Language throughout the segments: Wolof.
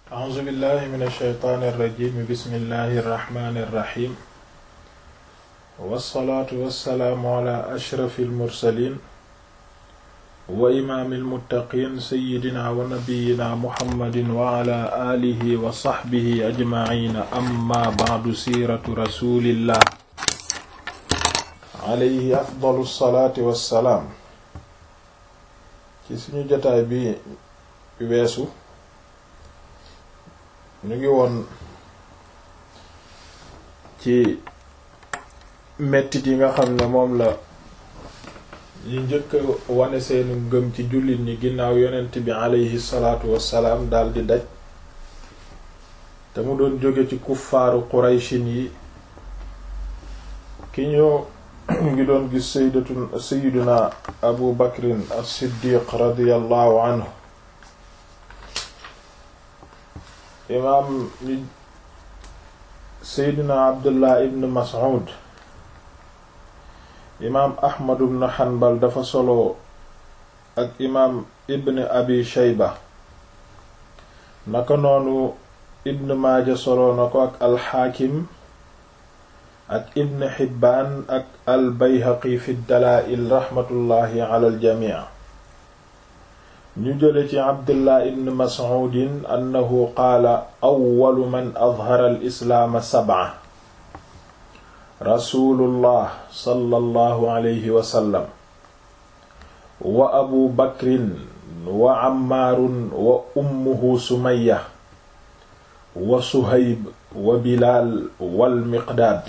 a'uuzu billahi min ash-shaytaani irrajim bismillahi irrahmani irrahim wassalaatu wassalaamu ala ashrafi almursalin wa imaami almuttaqiin sayyidina wa nabiyyina muhammadin wa ala aalihi wa saxbihi ajmaciina amma ba'du siiratu rasulillah alayhi afdalu salaati wassalaam ci suñu jotaay bi weesu ñu ngi woon ci mettit yi nga xam ne moom la ñu njëkk wane seenu ngëm ci jullit ñi ginnaaw yonent bi aleyhi salaatu wassalaam daldi daj te mu doon jóge ci kuffaaru qurayshin yi ki ñu ngi doon gis sayyidatu sayyiduna abu bakrin as-siddiq radiyallahu anhu imaam seydina abdullah ibn mas'ud imaam ahmad ibn hanbal dafa solo ak imaam ibn abi shayba naka noonu ibn maaja solo na ko ak alxaakim ak ibn hibbaan ak al bayhaqi fi dalaa'il raxmatullahi ala al jamii ñu jële ci abdullah ibn mas'udin annahu qaala awwalu man adhara al islaama sab'a rasulullah sallallahu alayhi wa sallam wa abu bakrin wa ammaarun wa ummuhu sumayya wa suhayb wa bilaal wal miqdaad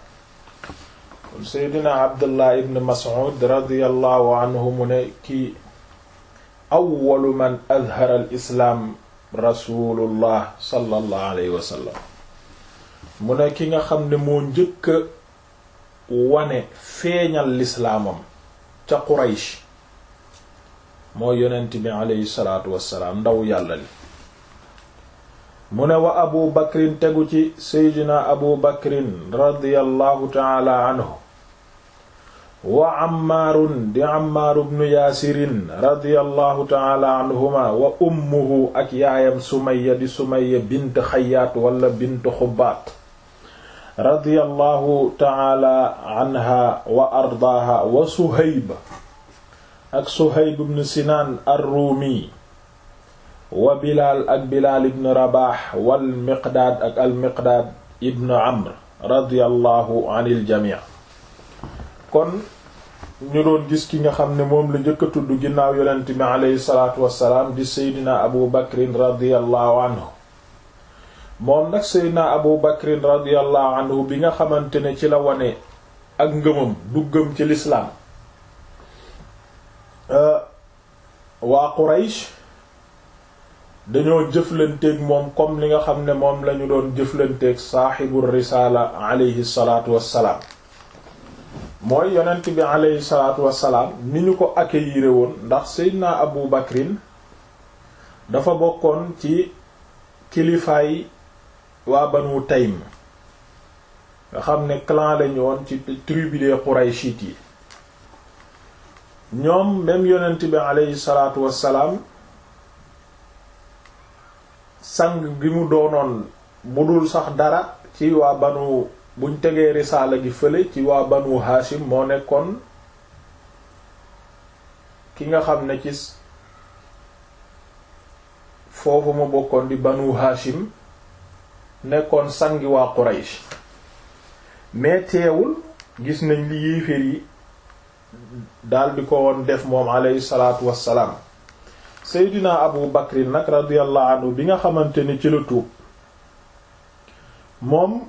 seydina abdullah ibn mas'ud radiyallahu anhu mu ne ki awwalu man adhara al islaam rasulullah sallallahu alayhi wa sallam mu ne ki nga xam ne moo njëkk a wane feeñal lislaamam ca quraysh moo yonent bi aleyhi salaatu wassalaam ndaw yàlla li mu ne wa abu bakrin tegu ci seydina abu bakrin radiyallahu taala anhu wa ammaarun di ammaaru bnu yaasirin radiyallahu taala anhuma wa ummuhu ak yaayam sumaya di sumaya bint xayaat wala bint xubaat radiyallahu taala anha wa ardaaha wa suhayb ak suhayb bnu sinaan arruumi wa bilaal ak bilaal ibn rabaax wal miqdaad ak al miqdaad ibn amr radiyallahu anil jamii kon ñu doon gis ki nga xam ne moom la njëkk a tudd ginnaaw yonent bi aleyhi salaatu wassalaam di seydina abu bakrin radiallahu anhu moom nag seydina abu bakrin radiallahu anhu bi nga xamante ne ci la wane ak ngëmam duggam ci lislaam waa quraysh dañoo jëflanteeg moom comme li nga xam ne moom lañu doon jëflanteeg saaxibu risaala aleyhi salaatu wassalaam mooy yonent bi aleyhi salaatu wassalaam ni ñu ko accueillir woon ndax seydina abu bakrin dafa bokkoon ci kilifaay waa banu taym nga xam ne clan lañu woon ci tribu des qurayshit yi ñoom même yonent bi aleyhi salaatu wassalaam sang gi mu doonoon bu dul sax dara ci waa banu buñ tegee risaala gi fële ci waa banu haashim moo nekkoon ki nga xam ne ci foofu ma bokkoon di banu haashim nekkoon sangi waa quraysh mais teewul gis nañ li yéeféer yi daldi ko woon def moom alayhi salaatu wassalaam seydina abu bakrin nag radiyallahu anhu bi nga xamante ni ci la tuub moom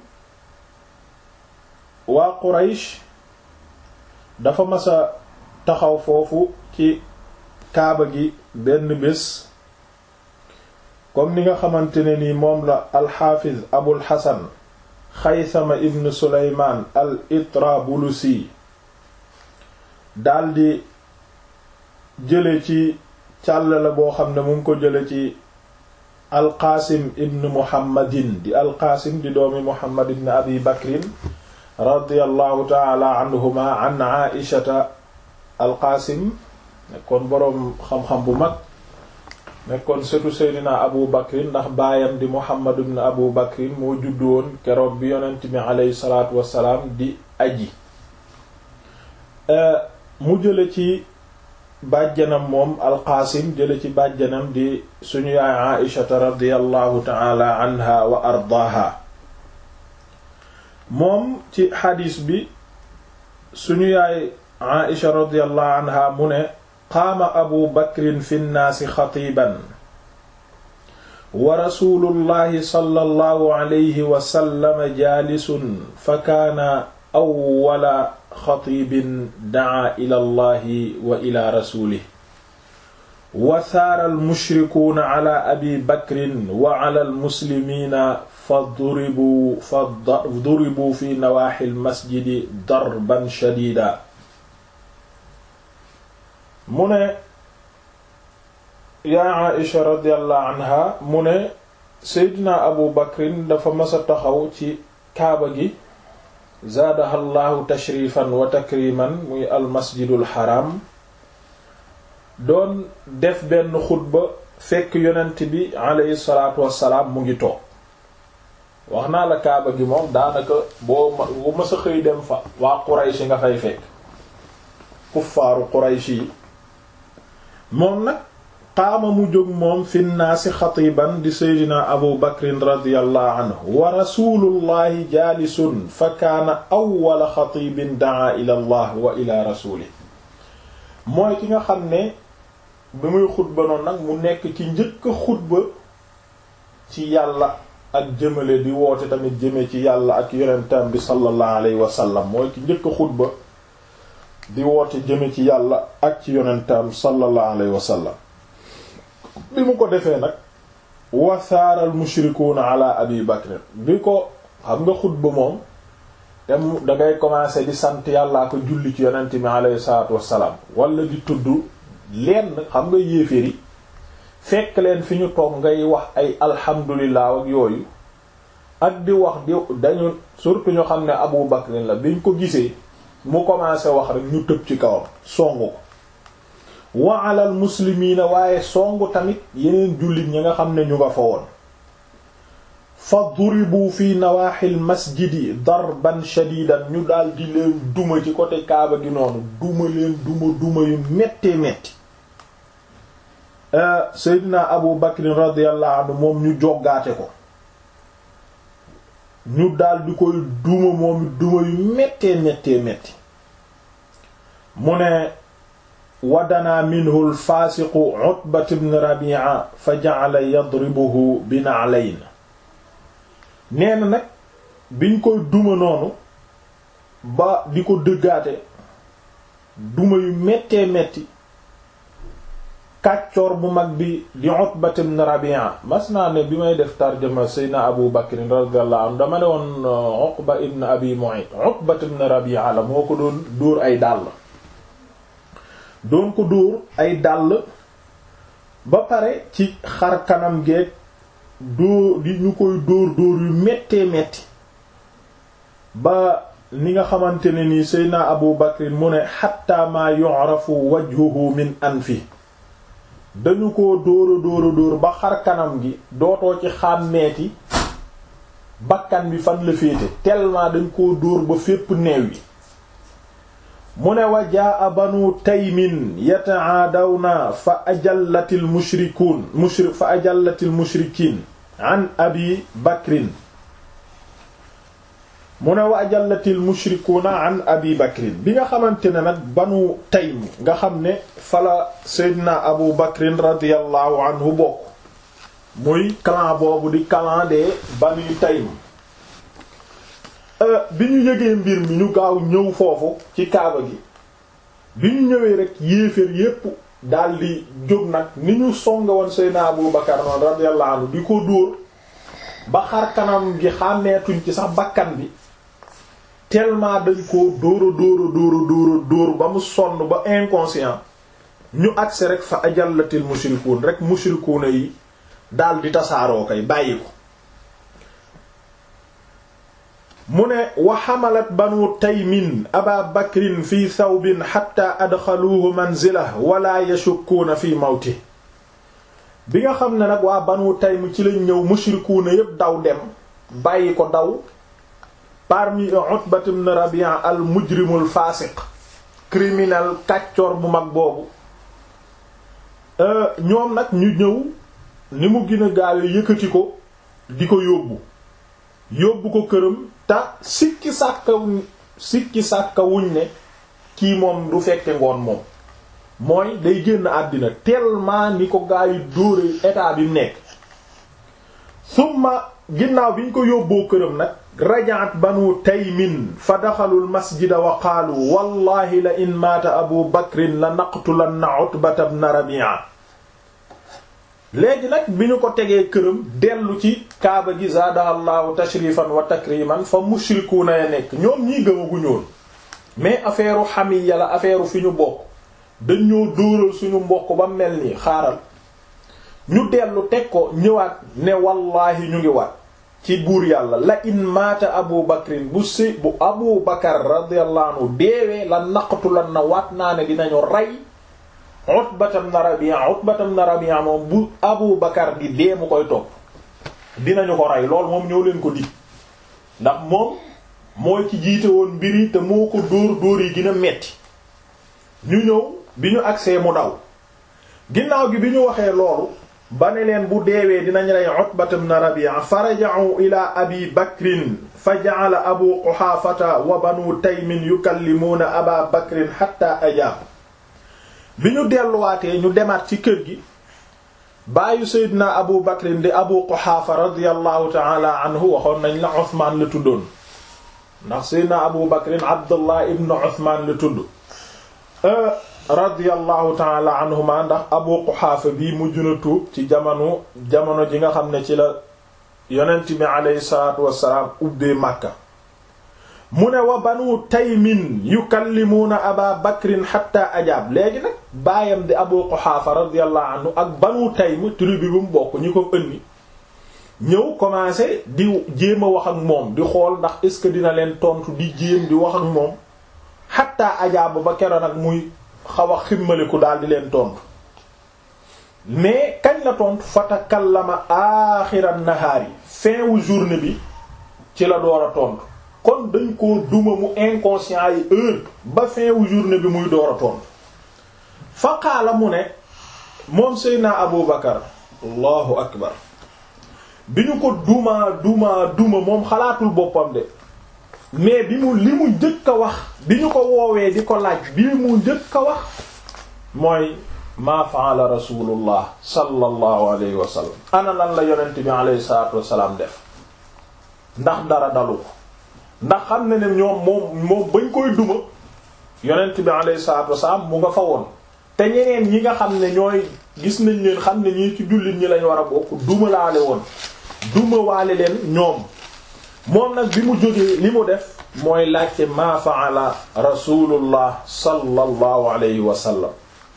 waa Quraysh dafa masa taxaw foofu ci kaaba gi benn bés comme ni nga xamante ne ni moom la alxaafiz abul xasan xaysama ibn suleymaan al itrabulusi daldi jële ci càll la boo xam ne mu ngi ko jële ci alqaasim ibn muhammadin di alqaasim di doomi muhammad ibn abi bakrin radiyallahu taala anhuma an aishata alqaasim kon boroom xam-xam bu mag nekkoon sëtu seydina abu bakrin ndax baayam di muhammad ibn abu bakrin moo juddu woon keroog bi yonent bi aleyhi salaatu wassalaam di aji mu jële ci bàjjanam moom alqaasim jële ci bàjjanam di suñu yaay aishata radiallahu taala anha wa ardaaha moom ci xadiis bi suñu yaay aisha radiallahu anha mu ne qaama abu bakrin fi nnaasi xatiiban wa rasulullahi sallallahu alayhi wa sallam jaalisun fa kaana awwala xatibin daa ila allahi wa ila rasulih wa saara almushrikuuna ala abi bakrin wa ala almuslimiina fa duribuu fa duribuu fi nawaaxi almasjidi darban shadiida mu ne yaa Aisha radiyallahu anha mu ne seydina abu bakrin dafa masa taxaw ci kaaba gi zaadaha llahu tashrifan wa takriman muy almasjidul haram doon def benn xutba fekk yonent bi aleyhi salaatu wassalaam mu ngi toog wax naa la kaaba gi moom daanaka boo bu masa xëy dem fa waa Quraysh nga fay fekk kuffaaru Quraysh yi moom nag qaama mu jóg moom fi nnaasi xatiban di seydina abu bakrin radiallahu anhu wa rasulullahi jaalisun fa kaana awwala xatibin daa ila allah wa ila rasulih mooy ki nga xam ne bi muy xutba noonu nag mu nekk ci njëkk a xutba ci yàlla ak jëmale di woote tamit jëme ci yàlla ak yonentam bi sallallahu alayhi wa sallam mooy ki njëkk a xutba di woote jëme ci yàlla ak ci yonentam sallallahu alayhi wa sallam bi mu ko defee nag wasaaral mushrikuuna ala abi bakr bi ko xam nga xutba moom te dangay commencer di sant yàllaa ko julli ci yonent mi alayhi salaatu wassalaam wala di tudd lenn xam nga yéeféri fekk leen fi ñu toog ngay wax ay alhamdulillah ak yooyu ak di wax di dañu surtout ñu xam ne abu bakrin la biñ ko gisee mu commencer wax rek ñu tëb ci kawam songu ko wa alal muslimiina waaye songu tamit yeneen jullit ñi nga xam ne ñu nga fa woon fa duribu fi nawaaxil masjidi darban shadidan ñu daal di leen duma ci côté kaaba gi noonu duma leen duma duma yu méttee métti seydina abu bakrin radiyallahu anhu moom ñu joggaate ko ñu daal di koy duma moom duma yu méttee méttee métti mu ne wadanaa minhu alfaasiqu utbat ibn rabi'a fa ja'ala yadribuhu bi na'layn nee na nag biñ koy duma noonu ba di ko dëggaate duma yu méttee métti kàccoor bu mag bi di utbat ibn rabi'a mas naa ne bi may def tarjuma seydna abu bakrin radiyallahu anhu dama ne woon uqba ibn abi mu'ayt utbat ibn rabi'a la moo ko doon dóor ay dàll doon ko dóor ay dàll ba pare ci xar kanam geeg dóor di ñu koy dóor dóor yu méttee métti ba ni nga xamante ne nii seydna abu bakrin mu ne xatta ma yu'rafu wajhuhu min anfi dañu ko dóora dóora dóor ba xar kanam gi dootoo ci xàmmeeti bakkan bi fan la féete tellement dañ koo dóor ba fépp neew yi mu ne wa jaa banu taymin yata'aadawna fa ajallatil mushrikuun mushrik fa ajallatil mushrikiin an abi bakrin mu ne wa ajallatil mushrikuuna an abi bakrin bi nga xamante ne nag banu taym nga xam ne fala seydina abu bakrin radiallahu anhu bokk muy clan boobu di clan de banu taym bi ñu yëgee mbir mi ñu gaaw ñëw foofu ci kaaba gi bi ñu ñëwee rek yéeféer yépp daldi jóg nag ni ñu songe woon seydina abu bakar noonu radiallahu anhu di ko dóor ba xar kanam gi xàmmeetuñ ci sax bakkan bi tellement dañ ko dóora dóora dóora dóora dóor ba mu sonn ba inconscient ñu agsi rek fa ajallatil mushrikuun rek mushrikuuna yi daal di tasaaroo kay bàyyi ko mu ne wa xamalat banu taymin aba bakrin fi thawbin xatta adxaluuhu manzilah wala yashukkuuna fi mawti bi nga xam ne nag waa Banu Taym ci lañ ñëw mushrikuuna yépp daw dem bàyyi ko daw parmi Utbat ibn Rabi'a al mujrimul faasiq criminel kàccoor bu mag boobu ñoom nag ñu ñëw ni mu gën a gaawe yëkkati ko di ko yóbbu yóbbu ko këram te sikki sàkka sikki sàkka wuñ ne kii moom du fekke ngoon moom mooy day génn àddina tellement ni ko gaa yi dóore état bi nekk summa ginnaaw bi ñu ko yóbboo këram nag rajaat banu taymin fa daxalul masjida wa qaalu wallahi la in maata abu bakrin la naqtulanna utbata ibn rabi'a léegi nag bi ñu ko tegee këram dellu ci kaaba gi zaadahallahu tashrifan wa takriman fa mushrikuuna ya nekk ñoom ñii gëmaguñoon mais affaire xamiya la affaire fi ñu bokk dañ ñoo dóoral suñu mbokk ba mel nii xaaral ñu dellu teg ko ñëwaat ne wallaahi ñu ngi waat ci buur yàlla la in maata abu bakrin bu si bu abu bakar radiyallahu anhu deewee la naqtulan na waat naa ne dinañu rey utbatam na rabi'a utbatam na rabi'a moom bu abu bakar di dee mu koy topp dinañu ko rey lool moom ñëw leen ko dig ndax moom mooy ci jiite woon mbiri te moo ko dóor dóor yi gën a metti ñu ñëw bi ñu agsee mu daw ginnaaw gi bi ñu waxee loolu ba ne leen bu deewee dinañ rey Utbat ibn Rabi'a faraja'u ila abi bakrin fa ja'ala abu Quhaafata wa banu taymin yukallimuuna aba bakrin hatta ajaab bi ñu delluwaatee ñu demaat ci kër gi baayu Seydina abu bakrin di abu Quhaafa radiyallahu ta'ala anhu waxoon nañ la Usmaan la tuddoon ndax Seydina abu bakrin Abdullah ibn Usmaan la tudd radiyallahu taala anhuma ndax abu quxaafa bii mujj na tuub ci jamono jamono ji nga xam ne ci la yonent bi aleyhi salaatu wassalaam ubbee màkka mu ne wa banu taymin yukallimuuna aba bakrin xatta ajaab léegi nag baayam di abu quxaafa radiyallahu anhu ak banu taym tribu bi mu bokk ñi ko ënni ñëw commencé di jéem a wax ak moom di xool ndax est ce que dina leen tontu di jéem di wax ak moom xatta ajaab ba keroon nag muy xaw a ximmaliku daal di leen tontu mais kañ la tontu fatakallama aaxiran nahaar yi fin wu journée bi ci la door a tontu kon dañ koo duma mu inconscient yi heure ba fin wu journée bi muy door a tontu fa qaala mu ne moom Seydina Abu Bakar allahu akbar bi ñu ko duma duma duma moom xalaatul boppam de mais bi mu li mu njëkk a wax bi ñu ko woowee di ko laaj bi mu njëkk a wax mooy maa faala rasulullah sallallahu alayhi wa sallam ana lan la yonent bi alayhi salatu wasalaam def ndax dara dalu ko ndax xam ne ne ñoom moom moom bañ koy duma yonent bi alayhi salatu wasalaam mu nga fa woon te ñeneen ñi nga xam ne ñooy gis nañ leen xam ne ñii ci jullit ñi lañ war a bokk duma laale woon duma waale leen ñoom moom nag bi mu jógee li mu def mooy laajte maa faala rasulullah sallallahu alayhi wa sallam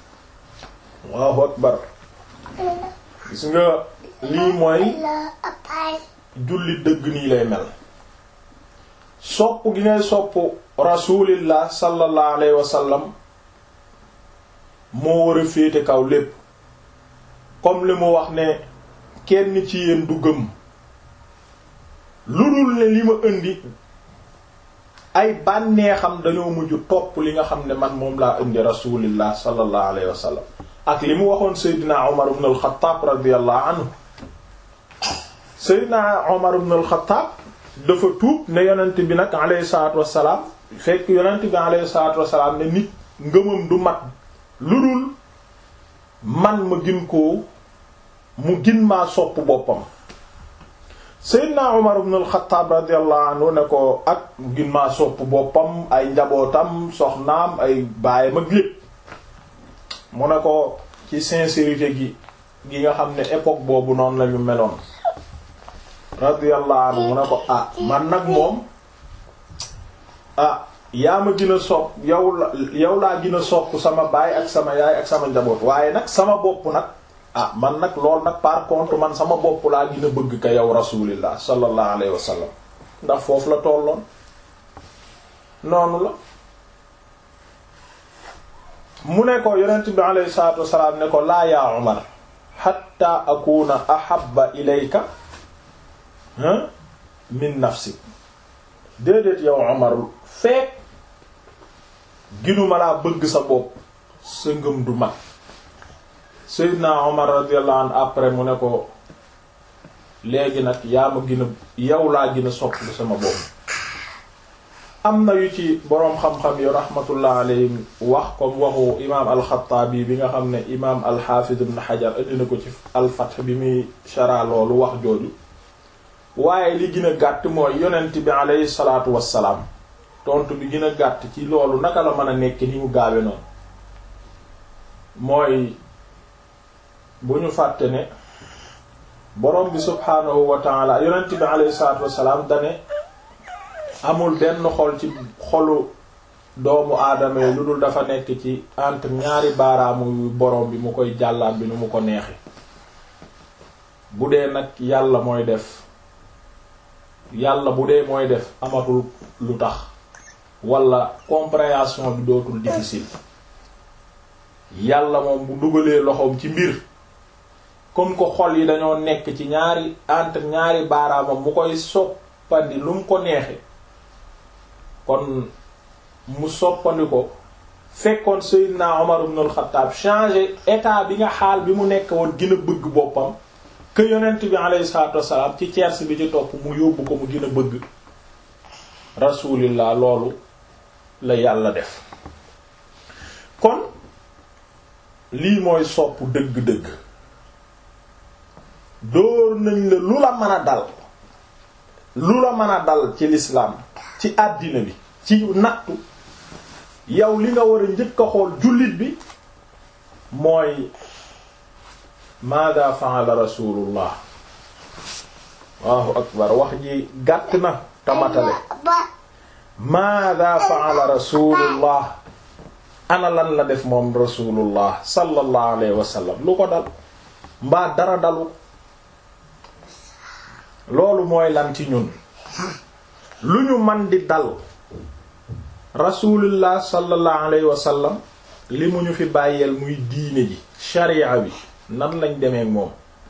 allahu akbar gis nga lii mooy julli dëgg nii lay mel sopp gi ngay sopp rasulillah sallallahu alayhi wa sallam moo war a féete kaw lépp comme li mu wax ne kenn ci yéen du gëm lu dul ne li ma indi ay bànneexam dañoo mujj topp li nga xam ne man moom laa indi rasulillah sallallahu alayhi wa sallam ak li mu waxoon Seydina Omar ibn al-Khattab radiyallahu anhu Seydina Omar ibn al-Khattab dafa tuub ne yonent bi nag alayhi salaatu wassalaam fekk yonent bi alayhi salaatu wassalaam ne nit ngëmam du mat lu dul man ma gin koo mu gin maa sopp boppam Seydina Umar ibn al-Khattab radiyallahu anhu ne ko ak gin maa sopp boppam ay njabootam soxnaam ay baayam ak lépp mu ne ko ci sincérité gi gi nga xam ne époque boobu noonu lañu meloon radiyallahu anhu mu ne ko ah man nag moom ah yaa ma gën a sopp yow la yow laa gën a sopp sama baay ak sama yaay ak sama njaboot waaye nag sama bopp nag ah man nag lool nag par contre man sama bopp laa gën a bëgg ka yow rasulillah sallallahu alayhi wa sallam ndax foofu la tolloon noonu la mu ne ko yonent bi alayhi salatu wasalaam ne ko laa yaa Umar hatta akuna ahabba ilayka min nafsik déedéet yow Omar fekk ginuma laa bëgg sa bopp sa ngëm du mat Seydina Omar radiyallahu anhu après mu ne ko léegi nag yaa ma gën a yow laa gën a sopp sama bopp am na yu ci boroom xam-xam yu rahmatullah alayhim wax comme waxu imaam alxataabi bi nga xam ne imaam alxaafid ibn xajar indi na ko ci alfath bi muy shara loolu wax jooju waaye li gën a gàtt mooy yonent bi alayhi salaatu wassalaam tontu bi gën a gàtt ci loolu naka la mën a nekk ni mu gaawe noonu mooy bu ñu fàtte ne borom bi subhaanahu wa taala yonent bi alayhi salaatu wassalaam dane amul benn xol ci xolu doomu aadama yi lu dul dafa nekk ci entre ñaari baaraamu borom bi mu koy jàllaat bi nu mu ko neexe bu dee nag yàlla mooy def yàlla bu dee mooy def amatul lu tax wala compréhension bi dootul difficile yàlla moom bu dugalee loxoom ci mbir comme ko xol yi dañoo nekk ci ñaari entre ñaari baaraamam mu koy soppandi lu mu ko neexe kon mu soppandi ko fekkoon Seydina Omar ibn al-Khattab changé état bi nga xaal bi mu nekk woon gën a bëgg boppam que yonent bi alayhi salaatu wassalaam ci tiers bi ci topp mu yóbbu ko mu gën a bëgg rasulillah loolu la yàlla def kon lii mooy sopp dëgg-dëgg dóor nañ la lu la mën a dal lu la mën a dal ci l'islam ci àddina bi ci nattu yow li nga war a njëkk a xool jullit bi mooy maada fa'ala rasulullah Allahu akbar wax ji gàtt na tamatale maada fa'ala rasulullah ana lan la def moom rasulullah sallallahu alayhi wa sallam lu ko dal mbaa dara dalu loolu mooy lan ci ñun lu ñu man di dal rasulullah sallallahu alayhi wa sallam li mu ñu fi bàyyeel muy diine ji sharia bi nan lañ demee moom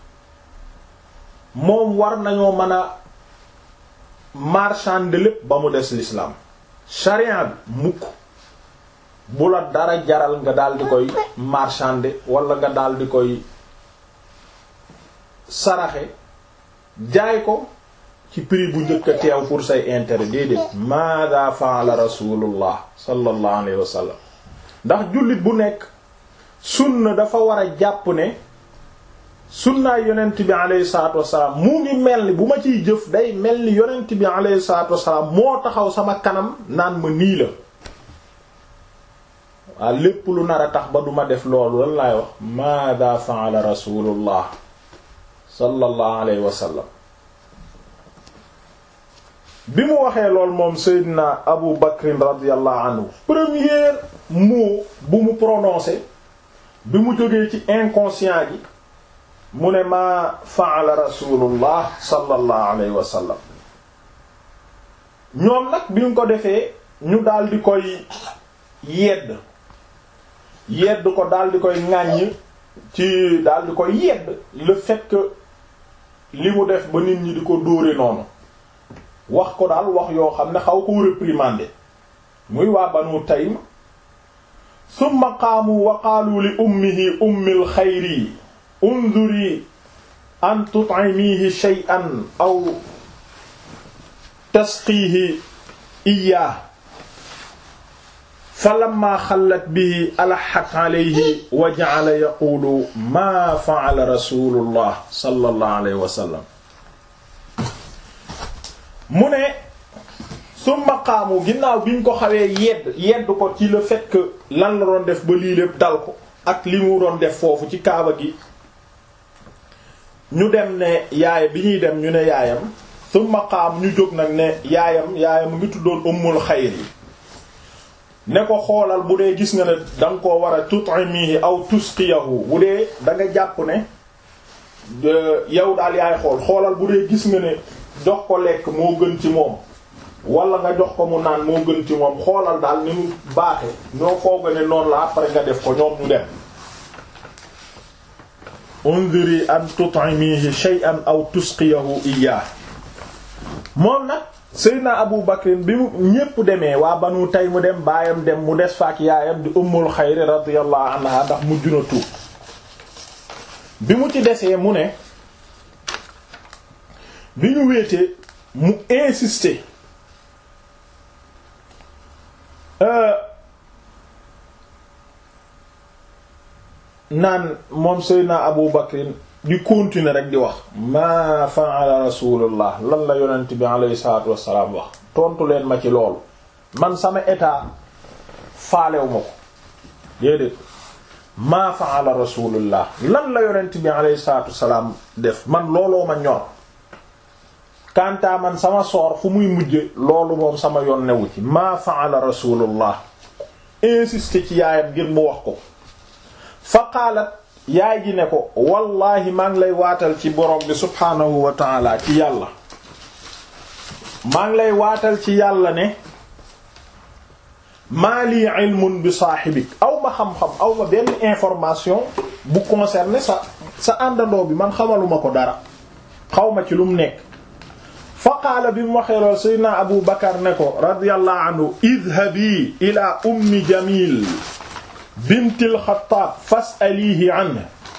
moom war nañoo mën a marchander lépp ba mu des l'islam sharia bi mukk bu la dara jaral nga daal di koy marchander wala nga daal di koy saraxe jaay ko ci prix bu njëkk a teew pour say intérêt déedéet maada faala rasulullah sallallahu alayhi wa sallam ndax jullit bu nekk sunna dafa war a jàpp ne sunnaay yonent bi alayhi salaatu wasalaam mu ngi mel ni bu ma ciy jëf day mel ni yonent bi alayhi salaatu wasalaam moo taxaw sama kanam naan ma nii la waa lépp lu nar a tax ba duma def loolu lan laay wax maada faala rasulullah sallallahu alayhi wa sallam bi mu waxee lool moom Seydina Abu Bakr radiyallahu anhu premier mot bu mu prononcé bi mu jógee ci inconscient gi mu ne maa fa'ala rasulullah sallallahu alayhi wa sallam ñoom nag bi ñu ko defee ñu daal di koy yedd yedd ko daal di koy ŋàññ ci daal di koy yedd le fait que li mu def ba nit ñi di ko dóore noonu wax ko daal wax yoo xam ne xaw ko réprimander muy waa banu taym summa qaamu wa qaalu li ummihi ummil xayri unzuri an tut'imihi shay'an aw tasqiihi iyyah falamma xallat bihi alaxat alayhi wa ja'ala yaqulu maa fa'ala rasulullah sallallahu alayhi wa sallam mu ne summa qaamu ginnaaw bi ñu ko xawee yedd yedd ko ci le fait que lan la doon def ba lii lépp dal ko ak li mu doon def foofu ci kaaba gi ñu dem ne yaay bi ñuy dem ñu ne yaayam summa qaam ñu jóg nag ne yaayam yaayam mu ngi tuddoon ummul xayr yi ne ko xoolal bu dee gis nga ne danga koo war a tut'imihi aw tusqiyahu bu dee da nga jàpp ne yow daal yaay xool xoolal bu dee gis nga ne jox ko lekk moo gën ci moom wala nga jox ko mu naan moo gën ci moom xoolal daal ni mu baaxe ñoo fooga ne noonu la après nga def ko ñoom ñu dem undiri an tut'imihi shay'an aw tusqiyahu iyyah moom nag Seydina Abu Bakrin bi mu ñépp demee waa Banu Taym mu dem baayam dem mu des faak yaayam di Ummul Xayri radiyallahu anha ndax mujj na tuub bi mu ci desee mu ne bi ñu wéetee mu insister naan moom Seydina Abu Bakrin di continuer rek di wax maa fa'ala rasulullah lan la yonent bi alayhi salaatu wassalaam wax tontu leen ma ci loolu man sama état faalew ma ko déedéet maa fa'ala rasulullah lan la yonent bi alayhi salaatu wassalaam def man looloo ma ñor kantaa man sama soor fu muy mujje loolu moom sama yoon newu ci maa fa'ala rasulullah insister ci yaayam ngir mu wax ko fa qaalat yaay ji ne ko wallahi maa ngi lay waatal ci borom bi subhaanahu wa taala ci yàlla maa ngi lay waatal ci yàlla ne maa lii ilmun bi saaxibik aw ma xam-xam aw ma benn information bu concerné sa sa àndandoo bi man xamaluma ko dara xaw ma ci lu mu nekk fa qaala bi mu waxee lool sayyidina abu bakar ne ko radiyallahu anhu idhabi ila ummi jamil bintil xattaab fas'alihi anhu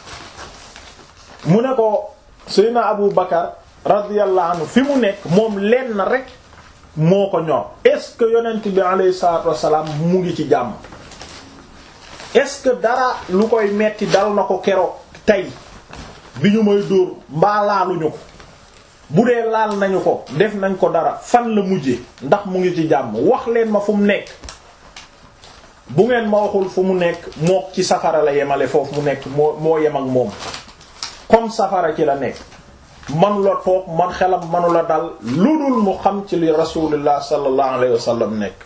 mu ne ko Seydina Abu Bakar radiyallahu anhu fi mu nekk moom lenn rek moo ko ñor est-ce que yonent bi alayhi salaatu wassalaam mu ngi ci jàmm est-ce que dara lu koy metti dal na ko keroog tey bi ñu may dóor mbaa laaluñu ko bu dee laal nañu ko def nañ ko dara fan la mujje ndax mu ngi ci jàmm wax leen ma fu mu nekk bu ngeen ma waxul fu mu nekk mook ci safara la yemale foofu mu nekk moo moo yem ak moom comme safara ci la nekk manu la toog man xelam manu la dal lu dul mu xam ci li rasulullah sallallahu alayhi wa sallam nekk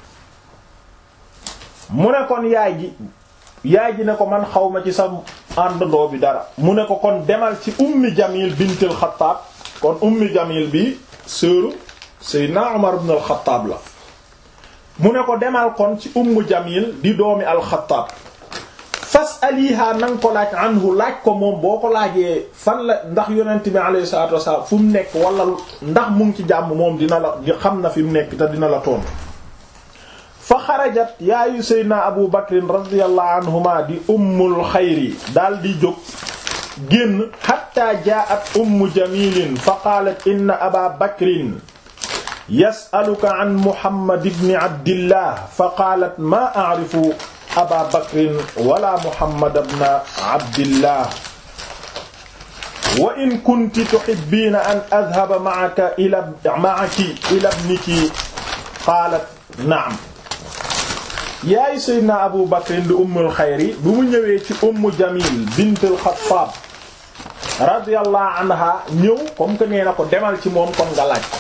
mu ne kon yaay ji yaay ji ne ko man xawma ci sa àndandoo bi dara mu ne ko kon demal ci ummi jamil bintul xattaab kon ummi jamil bi sœuru sayyidina umar ibn al xattaab la mu ne ko demal kon ci ummu jamil di doomi alxataab fas aliha na nga ko laaj anhu laaj ko moom boo ko laajee fan la ndax yonent bi alayhi salatu wasalaam fu mu nekk wala ndax mu ngi ci jàmm moom dina la xam na fi mu nekk te dina la tontu fa xarajat yaayu seydna abu bakrin radiallahu anhuma di ummul xayri daal di jóg génn hatta jaat ummu jamilin fa qaalat inna aba bakrin yasaluka an muhammad ibni abdillah fa qaalat maa aarifu aba bakrin wala muhammad ibna abdillah wa in kunti tuhibbiina an adhaba ma'aka ila ma'aki ila ibniki qaalat na'am yaay sayyidina abu bakrin di ummul xayri bu mu ñëwee ci ummu jamil bintul xattaab radiyallahu anha ñëw comme que nee na ko demal ci moom kon nga laaj ko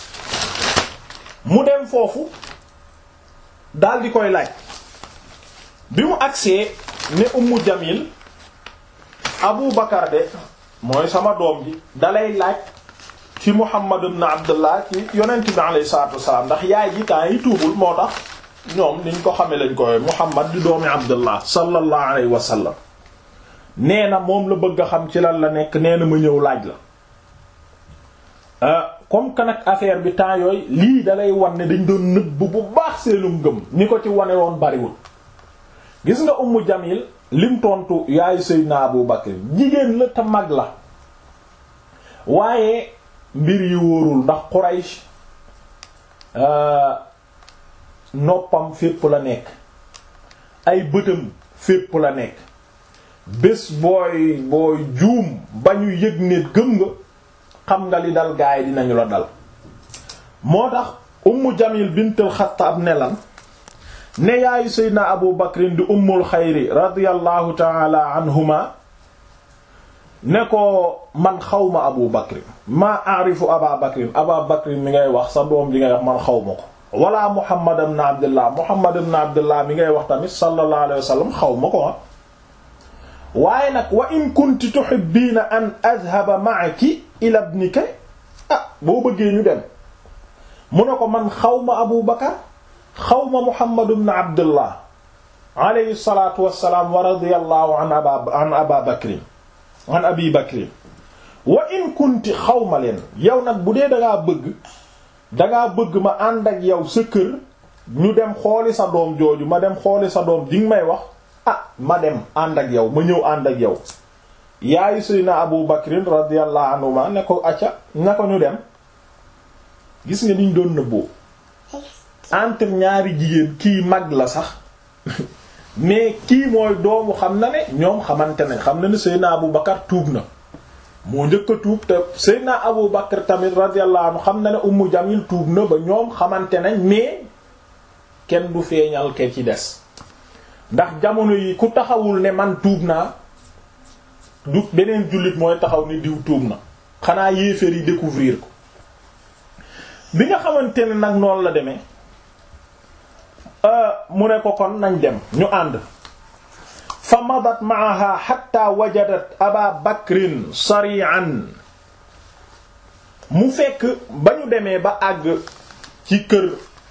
mu dem foofu daal di koy laaj bi mu agsee ne ummu jamil abu bakar de mooy sama doom ji dalay laaj ci muhammad ibn abdullah ci yonent bi alayhi salatu wassalam ndax yaay ji temps yi tuubul moo tax ñoom niñ ko xamee lañ koy muhammad di doomi abdullah sallallahu alayhi wa sallam nee na moom la bëgg a xam ci lan la nekk nee na ma ñëw laaj la comme que nag affaire bi temps yooyu lii dalay wan ne dañ doon nëbb bu baax seenu ngëm ñi ko ci wane woon bariwul gis nga ummu jamil lim tontu yaayu seydina abu bakr jigéen la te mag la waaye mbir yi wóorul ndax quraysh noppam fépp la nekk ay bëtam fépp la nekk bés booy booy juum ba ñu yëg ne gëm nga xam nga li dal gaay dinañu la dal moo tax ummu jamil bintul xattaab ne lan ne yaayu seydna abu bakrin di ummul xayri radiyallahu taala anhuma ne ko man xawma abu bakrin maa arifu aba bakrin aba bakrin mi ngay wax sa doom ji ngay wax man xawma ko wala muhammad ibn abdullah muhammad ibn abdullah mi ngay wax tamit sallallahu alayhi wa sallam xawma ko ah waaye nag wa in kunti tuhibbiina an adhaba ma'aki ila ibnika ah boo bëggee ñu dem mu ne ko man xawma abu bakar xawma muhammad ibn abdullah alayhi salatu wasalaam wa radiyallahu an aba an aba bakrin an abi bakrin wa in kunti xawma leen yow nag bu dee dangaa bëgg dangaa bëgg ma ànd ak yow sa kër ñu dem xooli sa doom jooju ma dem xooli sa doom di nga may wax ah ma dem ànd ak yow ma ñëw ànd ak yow yaayu Seydina Abu Bakrin radiyallahu anhu ma ne ko acca na ko ñu dem gis nga niñ doon nëbboo entre ñaari jigéen kii mag la sax mais kii mooy doomu xam na ne ñoom xamante ne xam na ne Seydina Abu Bakar tuub na moo njëkk a tuub te Seydina Abu Bakar tamit radiyallahu anhu xam na ne Ummu Jamil tuub na ba ñoom xamante nañ mais kenn du feeñal ke ci des ndax jamono yi ku taxawul ne man tuub naa du beneen jullit mooy taxaw ni diw tuub na xanaa yéeféer yi découvrir ko bi nga xamante ne nag noonu la demee mu ne ko kon nañ dem ñu ànd fa madat maaha hatta wajadat aba bakrin sari'an mu fekk ba ñu demee ba àgg ci kër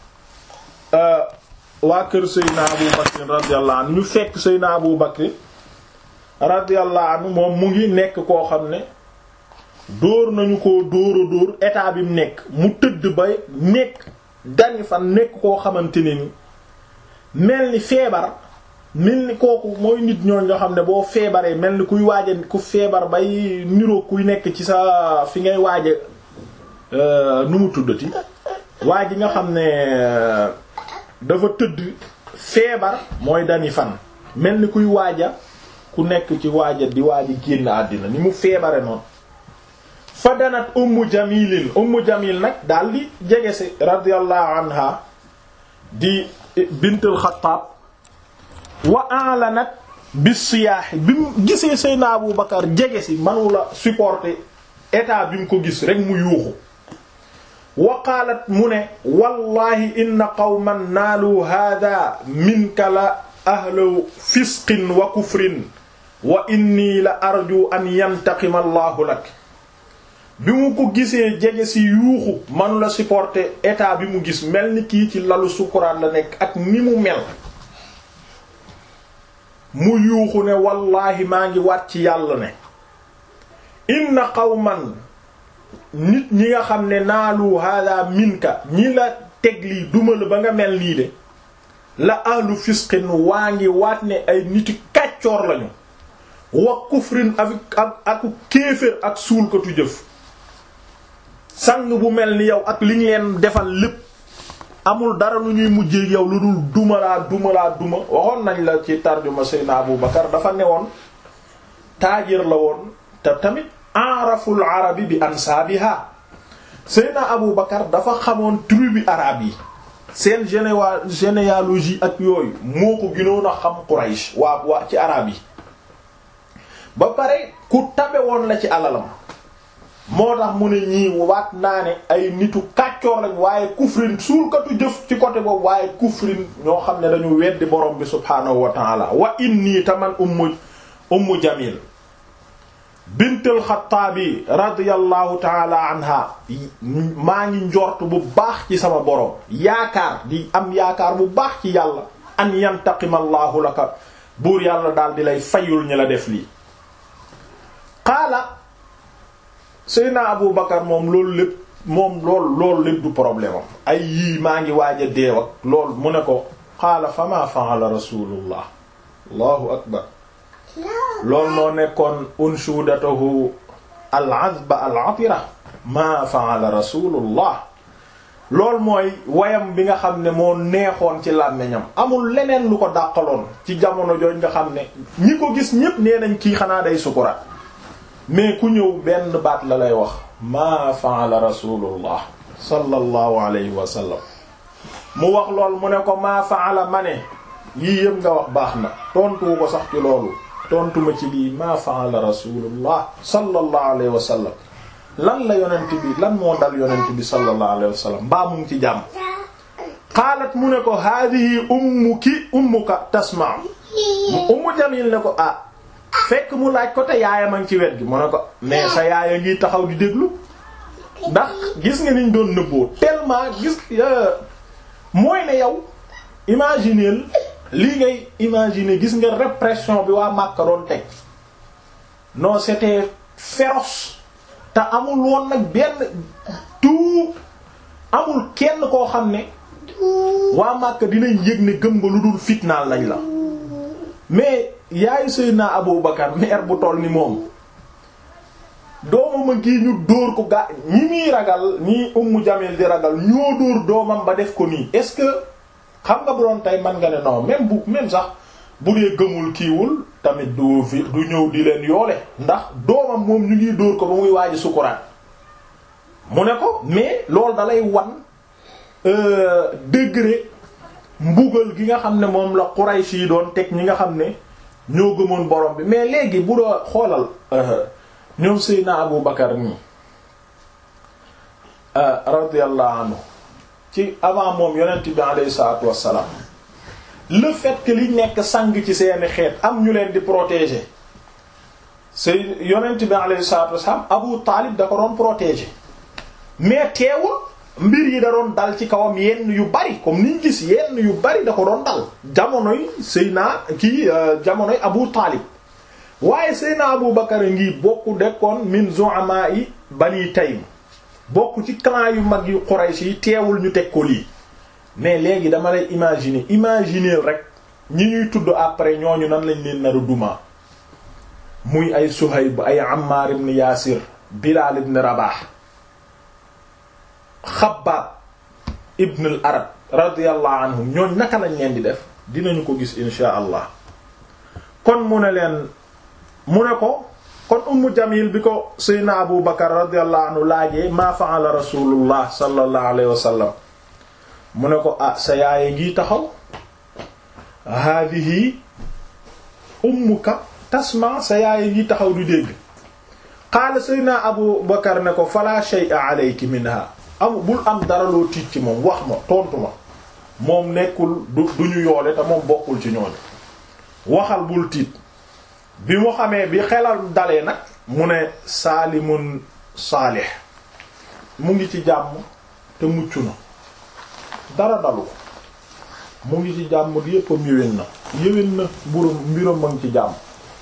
waa kër Seydina Abu Bakr radiyallahu anhu ñu fekk Seydina Abu Bakr radiyallahu anhu moom mu ngi nekk koo xam ne dóor nañu ko dóor a dóor état bi mu nekk mu tëdd ba nekk dañu fa nekk koo xamante ne ni mel ni feebar mel ni kooku mooy nit ñooñ nga xam ne boo feebaree mel ni kuy waaje ku feebar bay niroo kuy nekk ci sa fi ngay waaje nu mu tuddati waa ji nga xam ne dafa tëdd feebar mooy dani fan mel ni kuy waaja ku nekk ci waaja di waaja génn àddina ni mu feebare noonu fa danat ummu jamilin ummu jamil nag daal di jege si radiyallahu anha di bintul xattaab wa alanat bis siyaahi bi mu gisee Seydina Abu Bakar jege si manula supporter état bi mu ko gis rek mu yuuxu wa qaalat mu ne wallahi inna qawman naalu hada minka la ahlu fisqin wa kufrin wa inni la arju an yantaqima allahu lak bi mu ko gisee jege si yuuxu manula supporter état bi mu gis mel ni kii ci lalu sukuraat la nekk ak ni mu mel mu yuuxu ne wallaahi maa ngi waat ci yàlla ne inna qawman nit ñi nga xam ne naalu hada minka ñi la teg lii duma la ba nga mel nii de la ahlu fisqin waa ngi waat ne ay niti kàccoor lañu wa kufrin ak ak ak kéefër ak suulkatu jëf sang bu mel ni yow ak li ñu leen defal lépp amul dara lu ñuy mujjee yow lu dul duma laa duma laa duma waxoon nañ la ci tarjuma Seydina Abu Bakar dafa newoon taajir la woon te tamit araful arabi bi ansaabiha Seydina Abu Bakar dafa xamoon tribu arabe yi seen généwa généalogie ak yooyu moo ko gënoon a xam Quraysh waa waa ci arabe yi ba pare ku tabe woon la ci alalam moo tax mu ne ñii waat naa ne ay nitu kàccoor lañ waaye kufrin suulkatu jëf ci côté boobu waaye kufrin ñoo xam ne dañu weddi borom bi subhaanahu wa taala wa inni taman ummu ummu jamil bintul xataabi radiyallahu taala anha maa ngi njort bu baax ci sama borom yaakaar di am yaakaar bu baax ci yàlla an yantaqima allahu laka buur yàlla daal di lay fayul ñi la def lii qaala Seyna Abu Bakar moom loolu lépp moom loolu loolu lépp du problème am ay yii maa ngi waaj a deew ak loolu mu ne ko qaala fa ma fa'ala rasulullah allahu akbar loolu moo nekkoon unshudatahu al-azba al-atira ma fa'ala rasulullah loolu mooy wayam bi nga xam ne moo neexoon ci làmmiñam amul leneen lu ko dàqaloon ci jamono jooj nga xam ne ñi ko gis ñépp nee nañ kii xanaa day sukuraat mais ku ñëw benn baat la lay wax maa fa'ala rasulullah sallallahu alayhi wa sallam mu wax lool mu ne ko maa fa'ala ma ne yii yëpp nga wax baax na tontuwu ko sax ci loolu tontuma ci lii maa fa'ala rasulullah sallallahu alayhi wa sallam lan la yonent bi lan moo dal yonent bi sallallahu alayhi wa sallam mbaa mu ngi ci jàmm qaalat mu ne ko haadihi ummuki ummuka tasma ummu jamil ne ko ah fekk mu laaj ko te yaayam a ngi ci wet gi mu ne ko mais sa yaaya ngi taxaw di déglu ndax gis nga niñ doon nëbboo tellement gis mooy ne yow imagineel lii ngay imaginer gis nga répression bi waa Makka doon teg non c'était féroce te amul woon nag benn tout amul kenn koo xam ne waa Makka dinañ yëg ne gëm nga lu dul fitnaal lañ la mais yaayu Seydina Abu Bakar meer bu toll ni moom doomam a ngi ñu dóor ko gaa ñi muy ragal ñi Ummu Jamil di ragal ñoo dóor doomam ba def ko nii est-ce que xam nga bu doon tey man nga ne non même bu même sax bu dee gëmul kiiwul tamit du fi du ñëw di leen yoole ndax doomam moom ñu ngi dóor ko ba muy waaji sukuraat mu ne ko mais loolu dalay wan degré mbugal gi nga xam ne moom la Quraysh yi doon teg ñi nga xam ne ñoo gëmoon borom bi mais léegi bu doo xoolal ñoom Seydina Abu Bakar nii radiyallahu anhu ci avant moom yonent bi alayhi salaatu wassalaam le fait que li nekk sang ci seeni xeet am ñu leen di protéger Sey yonent bi alayhi salaatu wassalaam Abu Taalib da ko doon protéger mais teewul mbir yi da doon dal ci kawam yenn yu bari comme niñ gis yenn yu bari da ko doon dal jamonoy Seyna kii jamonoy Abu Taalib waaye Seyna Abu Bakar ngi bokk dekkoon min zu'ama yi Bani Taym bokk ci clan yu mag yu Quraysh yi teewul ñu teg ko lii mais léegi dama lay imaginer imaginer rek ñi ñuy tudd après ñooñu nan lañ leen nar a duma muy ay Suhayb ay Ammar ibn Yasir Bilal ibn Rabah Xabbaab ibn al Arab radiyallahu anhum ñooñ naka lañ leen di def dinañu ko gis insha allah kon mu ne leen mu ne ko kon Ummu Jamil bi ko Seydina Abu Bakar radiyallahu anhu laajee maa fa'ala rasulullah sallallahu alayhi wa sallam mu ne ko ah sa yaaye ngi taxaw haadihi ummuka tasma sa yaaye ngi taxaw du dégg qaala Seydina Abu Bakar ne ko fala shay'a alayki minha am bul am dara loo tiit ci moom wax ma tontu ma moom nekkul du du ñu yoole te moom bokkul ci ñooñu waxal bul tiit bi mu xamee bi xelal dalee nag mu ne saalimun saalih mu ngi ci jàmm te mucc na dara dalu ko mu ngi ci jàmm di yéppam yéwén na yéwén na mburum mbiram ma ngi ci jàmm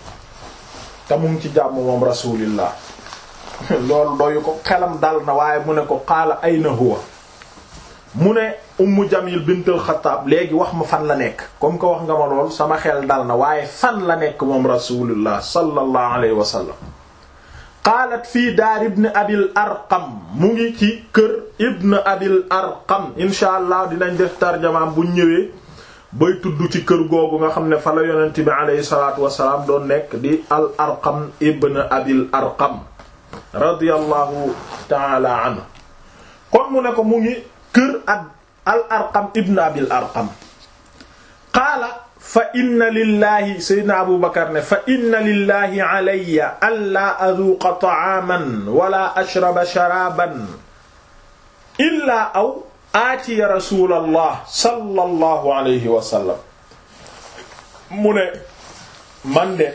te mu ngi ci jàmm moom rasulillah loolu doyu ko xelam dal na waaye mu ne ko qaala ayna huwa mu ne ummu jamil bintul xataab léegi wax ma fan la nekk comme que wax nga ma lool sama xel dal na waaye fan la nekk moom rasulullah sallallahu alayhi wa sallam qaalat fii daar ibn abil arqam mu ngi ci kër ibn abil arqam insha allah dinañ def tarjamaam buñ ñëwee bay tudd ci kër googu nga xam ne fa la yonent bi alayhi salaatu wasalaam doon nekk di al arqam ibn abil arqam radiyallahu taala anhu kon mu ne ko mu ngi kër ak al arqam ibn abil arqam qaala fa inna lillahi sayyidina abu bakar ne fa inna lillahi alayya an laa aduuqa ta'aaman wala ashraba sharaaban illaa aw aatiya rasulallah sallallahu alayhi wa sallam mu ne man de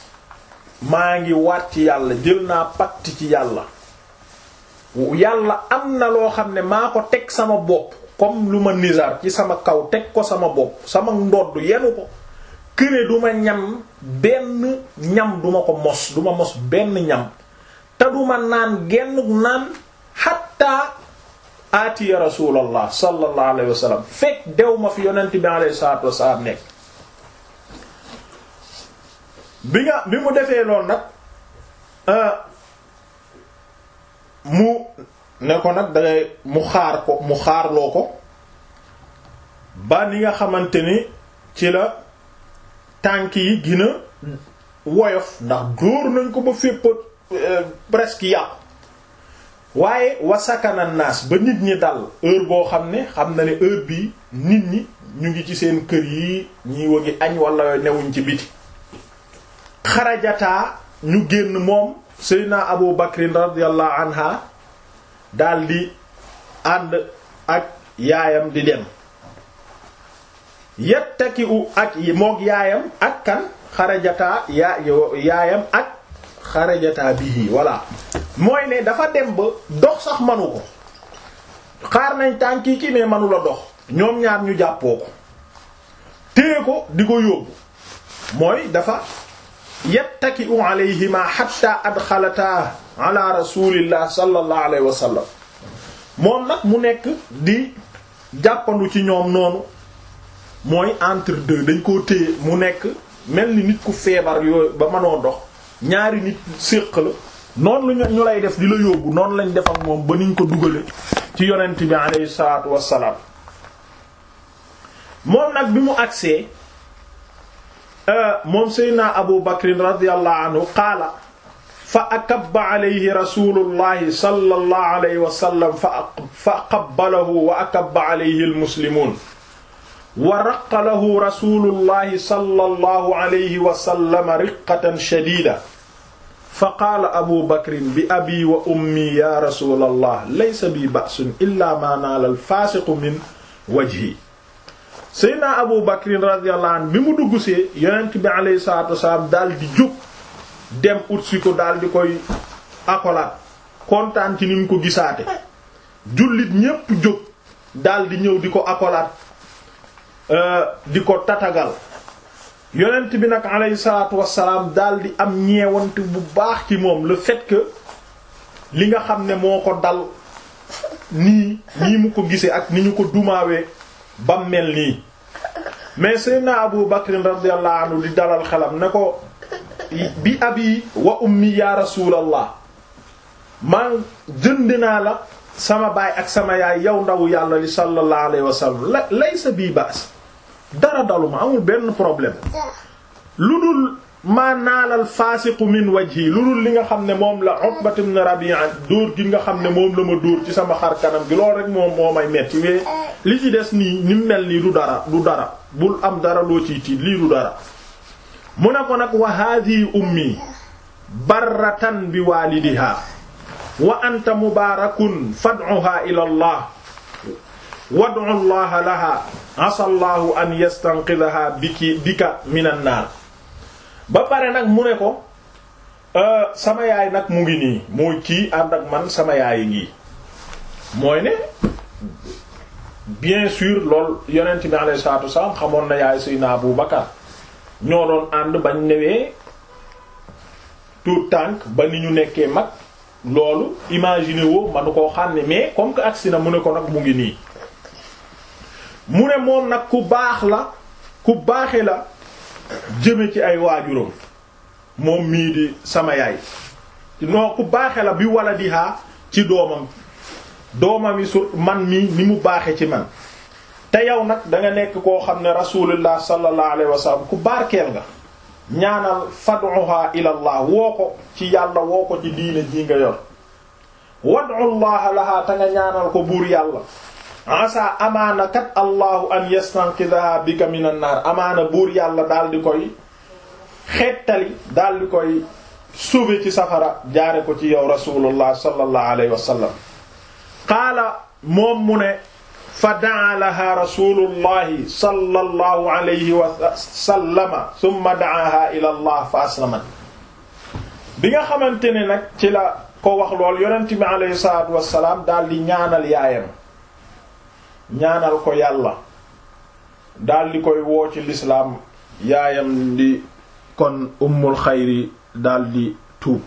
maa ngi waat ci yàlla jël naa pacte ci yàlla yàlla am na loo xam ne maa ko teg sama bopp comme lu ma nizar ci sama kaw teg ko sama bopp sama ndodd yenu ko këne du ma ñam benn ñam duma ko mos duma mos benn ñam te duma naan genn naan xatta aatiya rasulallah sallallahu alayhi wa sallam fekk dew ma fi yonent bi alayhi salatu wasalaam nekk bi nga bi mu defee lool nag mu ne ko nag dangay mu xaar ko mu xaarloo ko ba ni nga xamante ni ci la tànk yi gina woyof ndax dóor nañ ko ba fépp presque yàqu waaye wasakana naas ba nit ñi dal heure boo xam ne xam na ne heure bii nit ñi ñu ngi ci seen kër yi ñi wagi añ wala newuñ ci biti xarajataa ñu génn moom seydna abu bakrin radiyallahu anha daldi ànd ak yaayam di dem yettaki u ak mook yaayam ak kan xarajataa yaa yaayam ak xarajataa bihi voilà mooy ne dafa dem ba dox sax manu ko xaar nañ tànki ki mais manu la dox ñoom ñaar ñu jàppoo ko téye ko di ko yóbbu mooy dafa yattaki'u alayhima hatta adxalataa ala rasulillah sallallahu alayhi wa sallam moom nag mu nekk di jàppandu ci ñoom noonu mooy entre deux dañ koo téye mu nekk mel ni nit ku feebar yooyu ba mënoo dox ñaari nit séq la noonu la ñu lay def di la yóbbu noonu lañ def ak moom ba niñ ko dugale ci yonent bi alayhi salaatu wassalaam moom nag bi mu agsee moom seydna abu bakrin radiyallahu anhu qaala fa akabba alayhi rasulullahi sallallahu alayhi wa sallam fa qabbalahu wa akabba alayhi almuslimuun wa raqqa lahu rasulullahi sallallahu alayhi wa sallam riqqatan shadiida fa qaala abu bakrin bi abi wa ummi ya rasulallah laysa bi ba'sun illa ma naala alfaasiqu min wajhi seydna abu bakrin radiyallahu anhu bi mu dugg see yonent bi alayhi salaatu wasalaam daal di jóg dem utsi ko daal di koy akolaat kontaan ci ni mu ko gisaate jullit ñépp jóg daal di ñëw di ko akolaat di ko tatagal yonent bi nag alayhi salaatu wasalaam daal di am ñeewante bu baax ci moom le fait que li nga xam ne moo ko dal nii nii mu ko gisee ak ni ñu ko dumaawee bam mel nii mais seydna abu bakrin radiyallahu anhu di dalal xelam ne ko bi abi wa ummi ya rasulallah man jënd naa la sama baay ak sama yaay yow ndawu yàlla li sallallahu alayhi wa sallam la laysa bii baas dara daluma amul benn problème lu dul maa naalal faasiqu min wajhi lu dul li nga xam ne moom la Utbat ibn Rabi'a dóor gi nga xam ne moom la ma dóor ci sama xar kanam gi loolu rek moom moo may metti wee li ci des nii ni mu mel nii du dara du dara bul am dara loo ciy tiit lii du dara mu ne ko nag wa haadihi ummi barratan bi waalidiha wa anta mubaarakun fad'uha ila allah wad'u allaha laha asa allahu an yastanqidhaha biki bika minan naar ba pare nag mu ne ko sama yaay nag mu ngi nii mooy kii ànd ak man sama yaay ngi mooy ne bien sûr lool yonent bi alayhi salaatu wasallam xamoon na yaay Seydina Abu Bakar ñoo doon ànd bañ newee tout tànk ba ni ñu nekkee mag loolu imaginer woo manu koo xam ne mais comme que agsi na mu ne ko nag mu ngi nii mu ne moom nag ku baax la ku baaxe la jëme ci ay waajuram moom mii di sama yaay non ku baaxe la bi wala di haa ci doomam doomam yi su man mii ni mu baaxe ci man te yow nag da nga nekk koo xam ne rasulullah sallallahu alayhi wa sallam ku barkeel nga ñaanal fad'uha ila allah woo ko ci yàlla woo ko ci diine ji nga yor wad'u allah laha te nga ñaanal ko buur yàlla asa amaana kat allahu an yastanqidaha bika minan naar amaana buur yàlla daal di koy xettali daal di koy sauver ci safara jaare ko ci yow rasulullah sallallahu alayhi wa sallam qaala moom mu ne fa daa laha rasulullahi sallallahu alayhi wa sallama thumma daaha ila allah fa aslamat bi nga xamante ne nag ci la ko wax lool yonent bi alayhi salatu wasalaam daal di ñaanal yaayam ñaanal ko yàlla daal di koy woo ci lislaam yaayam di kon ummul xayri daal di tuub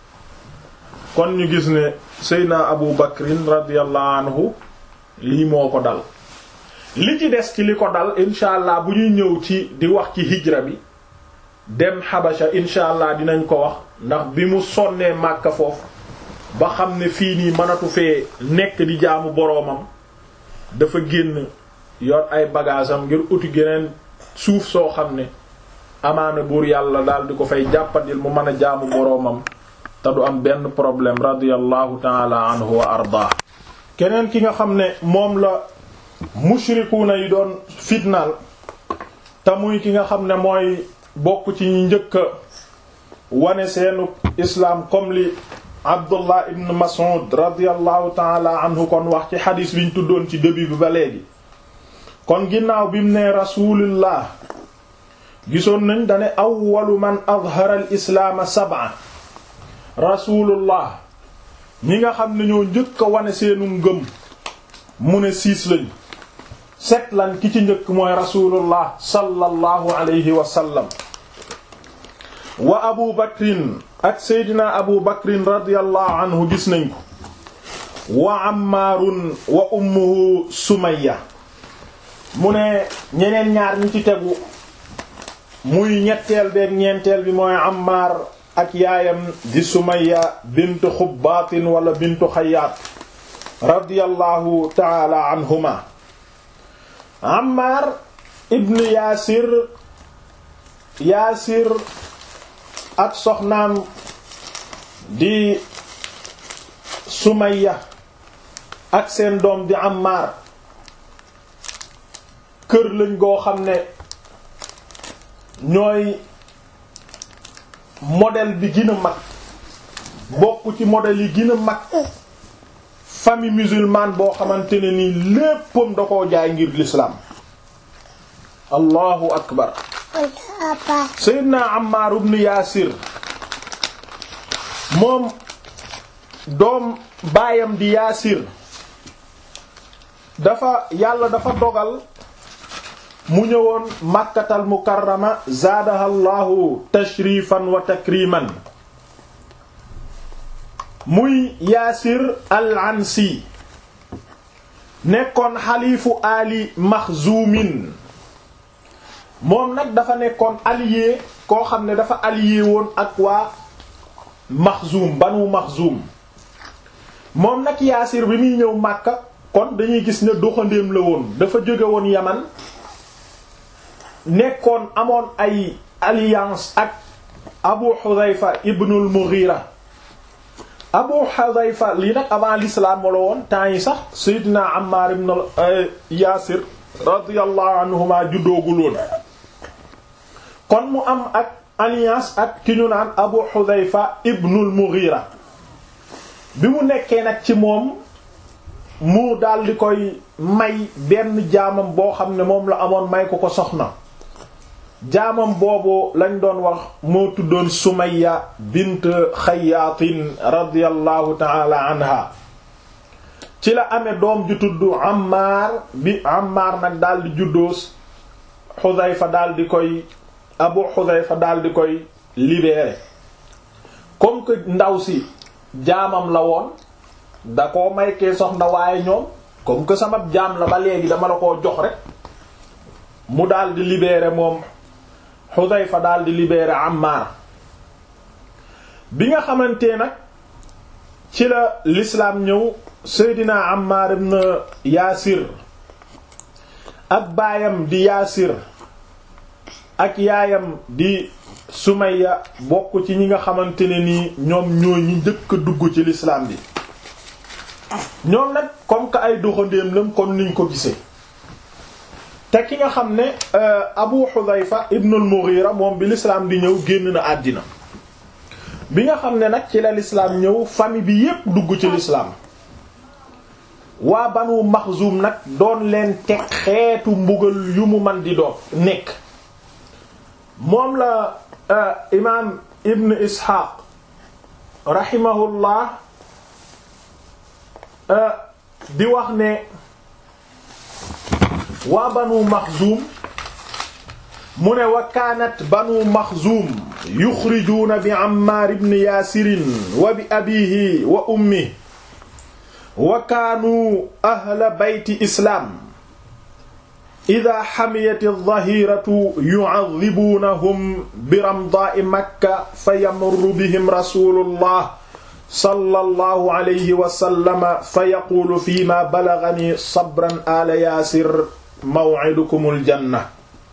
kon ñu gis ne seydna abu bakrin radiyallahu anhu lii moo ko dal li ci des ci li ko dal incha allah bu ñuy ñëw ci di wax ci hijra bi dem xabasha incha allah dinañ ko wax ndax bi mu sonnee màkka foofu ba xam ne fii nii mënatu fee nekk di jaamu boroomam dafa génn yor ay bagage am ngir uti geneen suuf soo xam ne amaana buur yàlla daal di ko fay jàppandil mu mën a jaamu boroomam te du am benn problème radiyallahu taala anhu wa ardaa keneen ki nga xam ne moom la mushrikuuna yi doon fitnaal te muy ki nga xam ne mooy bokk ci ñi njëkk a wane seenu islaam comme li Abdullah ibn Mas'ud radiyallahu taala anhu kon wax ci xadiis bi ñu tuddoon ci début bi ba léegi kon ginnaaw bi mu nee rasulillah gisoon nañ dane awwalu man azhara al islaama sab'a rasulullah ñi nga xam ne ñoo njëkk a wane seenu ngëm mu ne siis lañ set lan ki ci njëkk mooy rasulullah sallallahu alayhi wa sallam wa abu bakrin ak seydina abu bakrin radiyallahu anhu gis nañ ko wa ammaarun wa ummuhu sumayya mu ne ñeneen ñaar ñi ci tegu muy ñetteel beeg ñeenteel bi mooy ammaar ak yaayam di sumayya bintu xubbaatin wala bintu xayaat radiyallahu taala anhuma ammaar ibn yaasir yaasir ak soxnaam di sumayya ak seen doom di ammaar kër lañ goo xam ne ñooy modèle bi gën a mag bokk ci modèle yi gën a mag famille musulmane boo xamante ne ni léppam da koo jaay ngir l'islam allahu akbar seydina Ammar ibn Yaasir moom doom baayam di Yaasir dafa yàlla dafa dogal mu ñëwoon Makkatal Mukarrama zaadaha Allahu tashrifan wa takriman muy Yaasir al-Ansi nekkoon xaliifu Ali Maxzuumin moom nag dafa nekkoon allié koo xam ne dafa allié woon ak waa Maxzuum Banu Maxzuum moom nag Yaasir bi muy ñëw Makka kon dañuy gis ne doxandéem la woon dafa jóge woon Yaman nekkoon amoon ay alliance ak Abu Hudhayfa ibnul Mughira Abu Hudhayfa lii nag avant l'islam la woon temps yi sax Seydina Ammar ibn Yaasir radiyallahu anhuma juddoogul woon kon mu am ak alliance ak ki ñu naan Abu Hudhayfa ibnul Mughira bi mu nekkee nag ci moom mu daal di koy may benn jaamam boo xam ne moom la amoon may ko ko soxna jaamam boobu lañ doon wax moo tuddoon Sumayya bint Xayyaatin radiyallahu ta'ala anha ci la amee doom ju tudd Ammaar bi Ammaar nag daal di juddoo Xudayfa daal di koy Abu Xudayfa daal di koy libéré comme que ndaw si jaamam la woon da koo may kee soxna waaye ñoom comme que sama jaam la ba léegi dama la koo jox rek mu daal di libéré moom Xudayfa daal di libéré Ammaar bi nga xamante nag ci la l'islam ñëw Seydina Ammaar ibn Yaasir ak baayam di Yaasir ak yaayam di Sumayya bokk ci ñi nga xamante ne nii ñoom ñooy ñi njëkk a dugg ci l'islam bi ñoom nag comme que ay doxandéem lam kon niñ ko gisee te ki nga xam ne Abu Hudhayfa ibn al-Mughira moom bi l'islam di ñëw génn na àddina bi nga xam ne nag ci la l'islam ñëw famille bi yépp dugg ci l'islam waa Banu Maxzum nag doon leen teg xeetu mbugal yu mu man di doon nekk moom la imaam Ibn Ishaq rahimahullah di wax ne waa banu maxzuum mu ne wa kaanat banu maxzuum yuxrijuuna bi ammaar ibn yaasirin wa bi abiihi wa ummihi wa kaanuu ahla bayti islaam idaa xamiyat aldahiratu yucadibuunahum bi ramdaa'i makka fa yamurru bihim rasulullah sallallahu alayhi wa sallama fa yaquulu fii ma balagani sabran ala yaasir maw'idukumul janna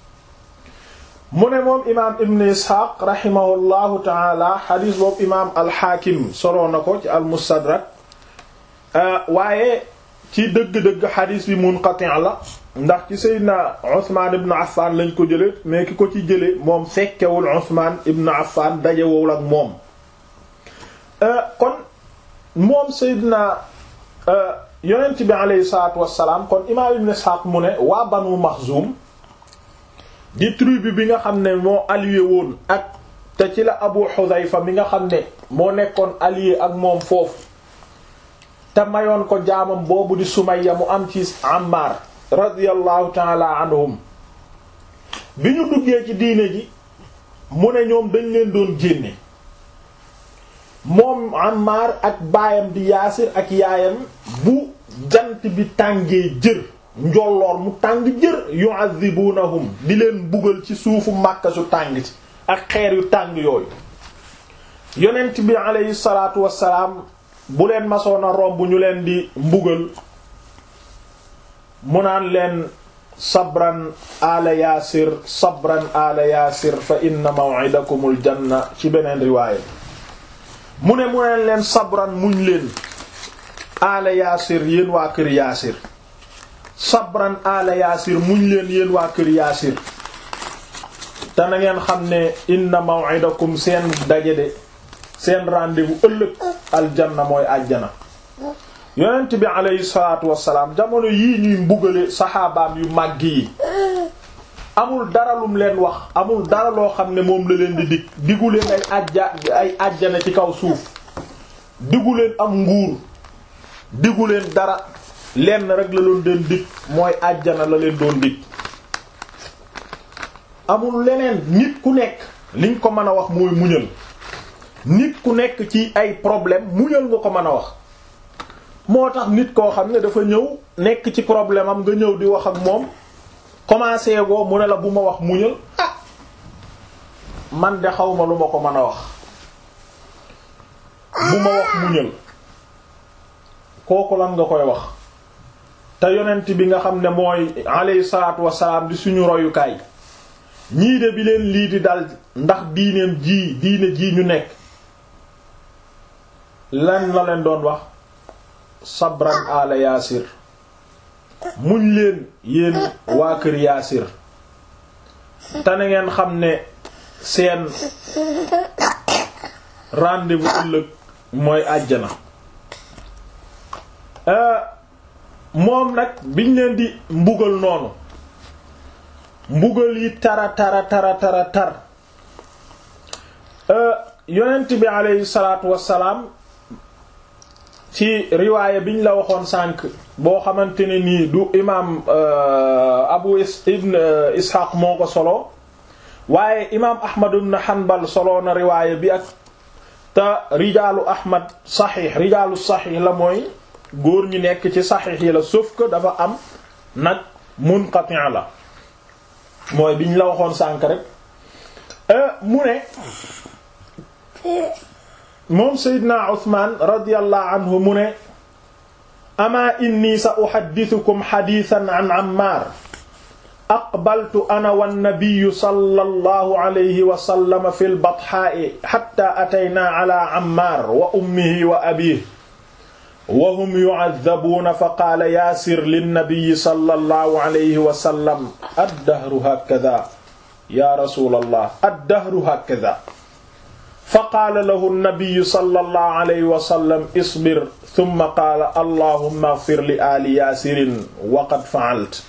mu ne moom imaam ibn isxaaq rahimahullahu taala xadiis boobu imaam alxaakim soloo na ko ci almustadrak waaye ci dëgg-dëgg xadiis bi munqati' la ndax ci seydina Usmaan ibn Affaan lañ ko jële mais ki ko ci jële moom fekkewul Usmaan ibn Affaan dajewul ak moom kon moom Seydina yonent bi aleyhi salaatu wassalaam kon imaam Ibn Ishaq mu ne waa Banu Maxzum di tribu bi nga xam ne moo allié woon ak te ci la Abu Hudhayfa mi nga xam ne moo nekkoon allié ak moom foofu te mayoon ko jaamam boobu di Sumayya mu am ci Ammar radiyallahu taala anhum bi ñu duggee ci diine ji mu ne ñoom dañ leen doon génne moom Ammar ak baayam di Yaasir ak yaayam bu jant bi tàngee jër njolloor mu tàng jër yu'adhibunahum di leen bugal ci suufu Makka su tàng ci ak xeer yu tàng yooyu yonent bi aleyhi salaatu wassalaam bu leen masoon a romb ñu leen di mbugal mu naan leen sabran ala yaasir sabran ala yaasir fa inna maw'idakumul janna ci beneen riwaaya mu ne mu neen leen sabran muñ leen ala yaasir yéen waa kër yaasir sabran ala yaasir muñ leen yéen waa kër yaasir te na ngeen xam ne inna maw'idakum seen daje de seen rendez-vous ëllëg aljanna mooy àjjana yonent bi aleyhi salaatu wassalaam jamono yii ñuy mbugale saxaabaam yu màgg yi amul dara lum leen wax amul dara loo xam ne moom la leen di dig digu leen ay ajja ay àjjana ci kaw suuf digu leen am nguur digu leen dara lenn rek la doon den dig mooy àjjana la leen doon dig amul leneen nit ku nekk liñ ko mën a wax mooy muñal nit ku nekk ci ay problème muñal nga ko mën a wax moo tax nit koo xam ne dafa ñëw nekk ci problème am nga ñëw di wax ak moom commencé goo mu ne la bu ma wax muñal ah man de xaw ma lu ma ko mën a wax bu ma wax muñal kooku lan nga koy wax te yonent bi nga xam ne mooy alayhi salaatu wassalaam di suñu royukaay ñii de bi leen lii di dal ndax diineem ji diine ji ñu nekk lan la leen doon wax sabran ala yaasir muñ leen yéen waa kër yaasir te na ngeen xam ne seen rendez-vous ëllëg mooy àjjana moom nag biñ leen di mbugal noonu mbugal yi tara tara tara tara tar yonent bi aleyhi salaatu wassalaam ci riwaaya biñ la waxoon sànq boo xamante ne nii du imaam abu ibn ishaq moo ko solo waaye imaam ahmad ibn hanbal solo na riwaaya bi ak te rijaalu ahmad saxiix rijaalu saxiix la mooy góor ñi nekk ci saxiix yi la sauf que dafa am nag munqati' la mooy biñ la waxoon sànq rek mu ne moom Seydina Usmaan radiyallahu anhu mu ne amaa inni sa uhaddithukum hadithan an Ammaar aqbaltu ana wannabiyyu sallallahu alayhi wa sallam fil bathaa'i hatta ataynaa ala Ammaar wa ummihi wa abiihi wa hum yu'adhabuuna fa qaala yaasir linnabiyyi sallallahu alayhi wa sallam ad-dahru haakadhaa yaa rasuulallah ad-dahru haakadhaa fa qaala lahu nnabiyu sallallahu alayhi wa sallam isbir thumma qaala allahumma ighfir li aali yaasirin wa qad fa'altu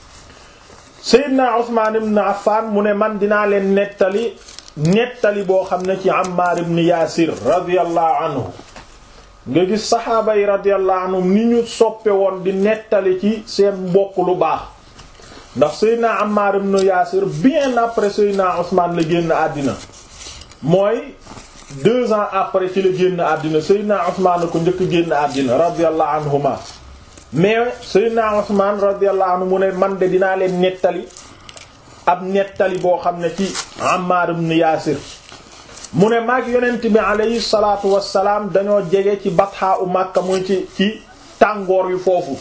Seydina Usmaan ibn Affaan mu ne man dinaa leen nettali nettali boo xam ne ci Ammaar ibn Yaasir radiyallahu anhu nga gis saxaaba yi radiyallahu anhum ni ñu soppe woon di nettali ci seen mbokk lu baax ndax Seydina Ammaar ibn Yaasir bien après Seydina Usmaan la génn àddina mooy deux ans après ci la génn àddina Seydina Usmaan ko njëkk génn àddina radiyallahu anhuma mais Seydina Usmaan radiyallahu anhu mu ne man de dinaa leen nettali ab nettali boo xam ne ci Ammaar ibn Yaasir mu ne maag yonent bi alayhi salaatu wassalaam dañoo jege ci batxaa u Makka muy ci ci tàngoor wi foofu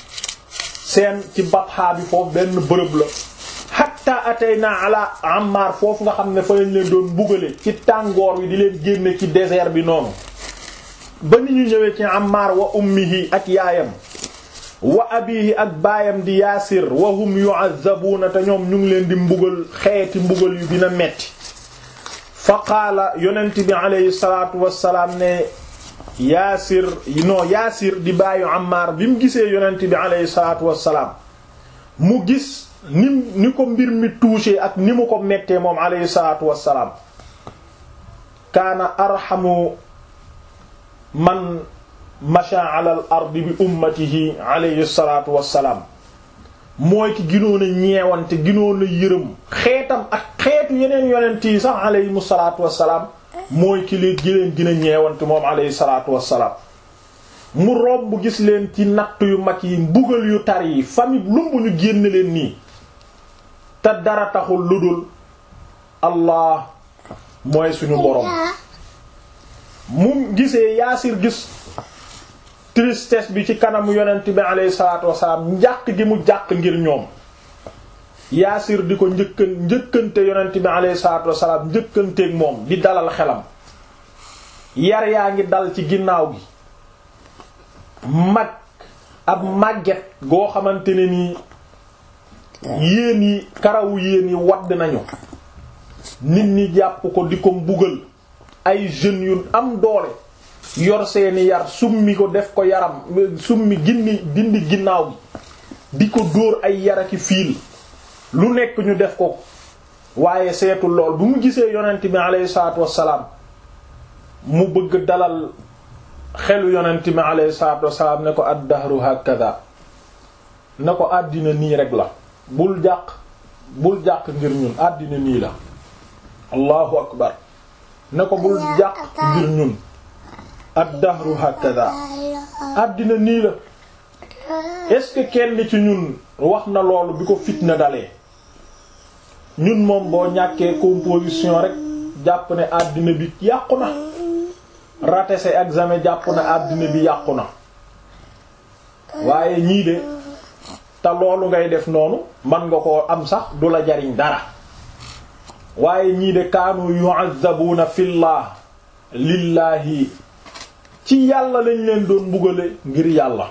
seen ci batxaa bi foofu benn bërëb la hatta atayna ala Ammar foofu nga xam ne fa lañ leen doon bugale ci tàngoor wi di leen génne ci désert bi noonu ba ni ñu ñëwee ci Ammar wa ummihi ak yaayam wa abihi ak baayam di Yaasir wa hum yu'azzabuuna te ñoom ñu ngi leen di mbugal xeeti mbugal yu dina metti fa qaala yonent bi alayhi salaatu wassalaam ne Yaasir non Yaasir di baayu Ammar bi mu gisee yonent bi alayhi salaatu wassalaam mu gis ni ni ko mbir mi touché ak ni mu ko mettee moom alayhi salaatu wassalaam kaana arhamu man masha ala al ardi bi ummatihi alayhi salaatu wassalaam mooy ki ginoon a ñeewante ginoon a yërëm xeetam ak xeetu yeneen yonent yi sax aleyhimu salaatu wassalaam mooy ki leen gi leen gën a ñeewante moom aleyhi salaatu wassalaam mu romb gis leen ci natt yu mag yi mbugal yu tar yi famille lumb ñu génn leen nii te dara taxul lu dul allah mooy suñu borom mu gisee yaasir gis tristesse bi ci kanamu yonent bi alayhi salaatu wasalaam njàq gi mu jàq ngir ñoom yaasir di ko njëkkan njëkkante yonent bi alayhi salaatu wasalaam njëkkanteeg moom di dalal xelam yar yaa ngi dal ci ginnaaw gi mag ab màgget goo xamante ne nii yéen yi karawu yéen yi wadd nañu nit ñi jàpp ko di ko mbugal ay jeunes yu am doole yor seeni yar summi ko def ko yaram summi gindi dindi ginnaaw gi di ko dóor ay yaraki fiil lu nekk ñu def ko waaye seetul lool bu mu gisee yonent bi alayhi salaatu wassalaam mu bëgg dalal xelu yonent bi alayhi salaatu wassalaam ne ko ad-dahru hakada ne ko àddina nii rek la bul jàq bul jàq ngir ñun àddina nii la allahu akbar ne ko bul jàq ngir ñun ad-dahru hakada àddina nii la est-ce que kenn ci ñun wax na loolu bi ko fitna dalee ñun moom boo ñàkkee composition rek jàpp ne àddina bi yàqu na raté sa examen jàpp na àddina bi yàqu na waaye ñii de te loolu ngay def noonu man nga koo am sax du la jariñ dara waaye ñii de kaanu yu'azzabuna fillah lillaahi ci yàlla lañ leen doon mbugale ngir yàlla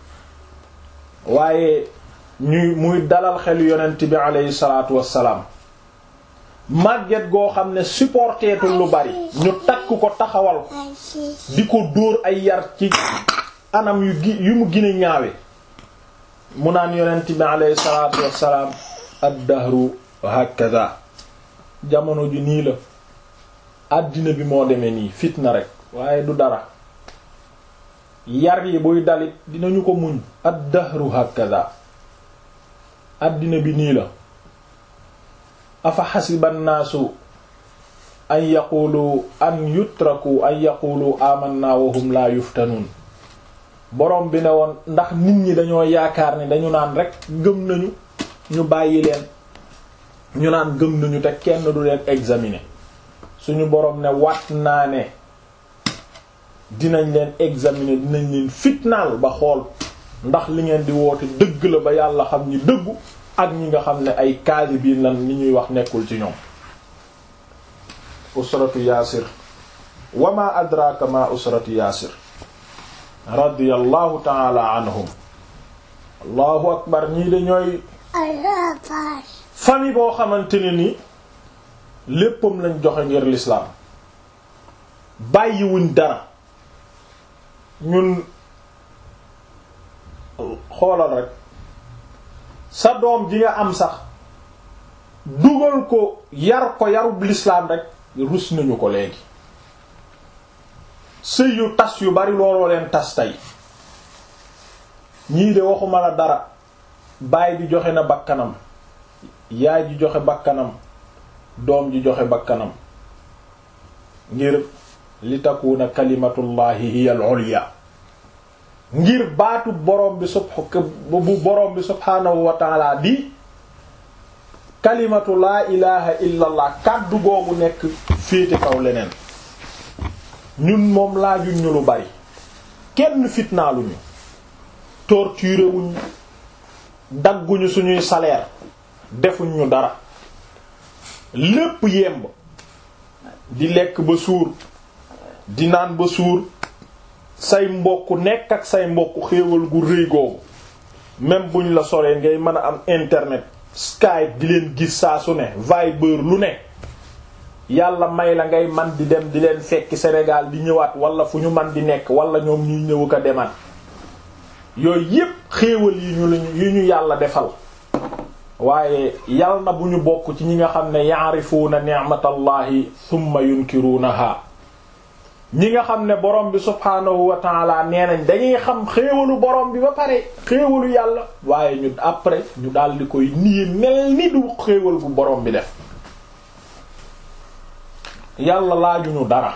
waaye ñuy muy dalal xel yonent bi aleyhi salaatu wassalaam màgget goo xam ne supporteetul lu bari ñu takk ko taxawal ko di ko dóor ay yar ci anam yu gi yu mu gine ñaawe mu naan yonent bi aleyhi salaatu wassalaam ad-dahru hakada jamono ji nii la àddina bi moo demee nii fitna rek waaye du dara yar yi buy dalit dinañu ko muñ ad-dahru hakada àddina bi nii la afa xasiba nnaasu an yaqulu an yutraku an yaqulu amanna wa hum la yuftanuun borom bi ne woon ndax nit ñi dañoo yaakaar ni dañu naan rek gëm nañu ñu bàyyi leen ñu naan gëm nañu te kenn du leen examiner suñu borom ne wat naa ne dinañ leen examiner dinañ leen fitnaal ba xool ndax li ngeen di woote dëgg la ba yàlla xam ñi dëggu ak ñi nga xam ne ay kaasibiin lan li ñuy wax nekkul ci ñoom usratu yaasir wa ma adraka ma usratu yaasir radiyallahu taala anhum allahu akbar ñii de ñooy famille boo xamante ne ni léppam lañ joxe ngir l'islam bàyyiwuñ dara ñun xoolal rek sa doom ji nga am sax dugal ko yar ko yarub l'islam rek rus nañu ko léegi sëy yu tas yu bari looloo leen tas tey ñii de waxuma la dara baay bi joxe na bakkanam yaay ji joxe bakkanam doom ji joxe bakkanam ngir li takuna kalimatullahi hiya al-ulya ngir baatu borom bi sub bu borom bi subhaanahu wa taala di kalimatu laa ilaha illa allah kàddu googu nekk féete kaw leneen ñun moom laajuñ ñu lu bari kenn fitnaaluñu torturé wuñ dagguñu suñuy salaire defuñ ñu dara lépp yemb di lekk ba suur di naan ba suur say mbokk nekk ak say mbokk xéewal gu rëy googu même buñ la soree ngay mën a am internet Skype di leen gis saa su ne Viber lu ne yàlla may la ngay man di dem di leen fekki Sénégal di ñëwaat wala fu ñu man di nekk wala ñoom ñuy ñëw ko demaat yooyu yépp xéewal yi ñu yi ñu yàlla defal waaye yal na bu ñu bokk ci ñi nga xam ne ya'rifuuna ni'matallahi thumma yunkiruunaha ñi nga xam ne borom bi subhaanahu wa taala nee nañ dañuy xam xéewalu borom bi ba pare xéewalu yàlla waaye ñu après ñu daal di koy nii mel ni du xéewal gu borom bi def yàlla laajuñu dara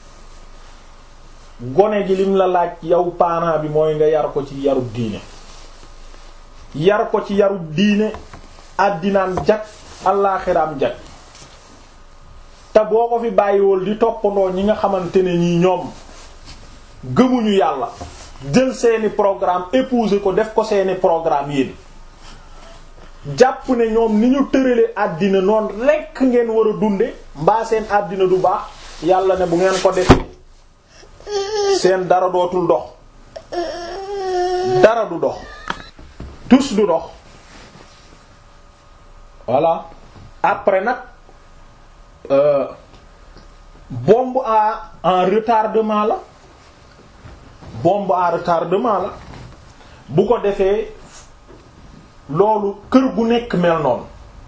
gone gi lim la laaj yow parent bi mooy nga yar ko ci yarub diine yar ko ci yarub diine àddinaam jag allaaxiraam jag te boo ko fi bàyyiwul di toppandoo ñi nga xamante ne ñii ñoom gëmuñu yàlla jël seeni programme épouser ko def ko seeni programme yéen jàpp ne ñoom ni ñu tërale àddina noonu rekk ngeen war a dunde mbaa seen àddina du baax yàlla ne bu ngeen ko defee seen dara dootul dox dara du dox tous du dox voilà après nag euh, bombe à en retardement la bombe à retardement la bu ko defee loolu kër gu nekk mel noonu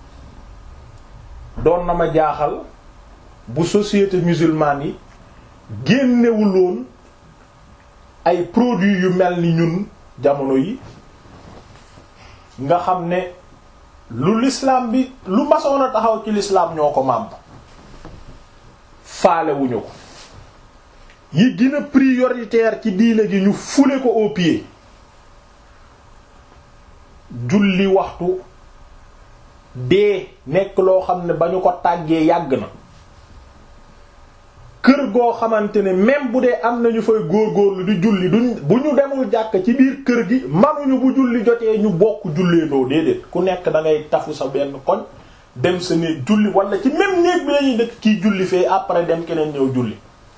doon na ma jaaxal bu société musulmane yi génnewuloon ay produits yu mel ni ñun jamono yi nga xam ne lu l'islam bi lu masoon a taxaw ci l'islam ñoo ko màmb faalewuñu ko yi gën a prioritaire ci diine gi ñu fule ko au pied julli waxtu dee nekk loo xam ne ba ñu ko tàggee yàgg na kër goo xamante ne même bu dee am nañu fay góorgóorlu di julli duñ bu ñu demul jàkk ci biir kër gi manuñu bu julli jotee ñu bokk julleendoo déedéet ku nekk da ngay tafu sa benn koñ dem sa néeg julli wala ci même néeg bi lañuy dëkk kiy julli fee après dem keneen ñëw julli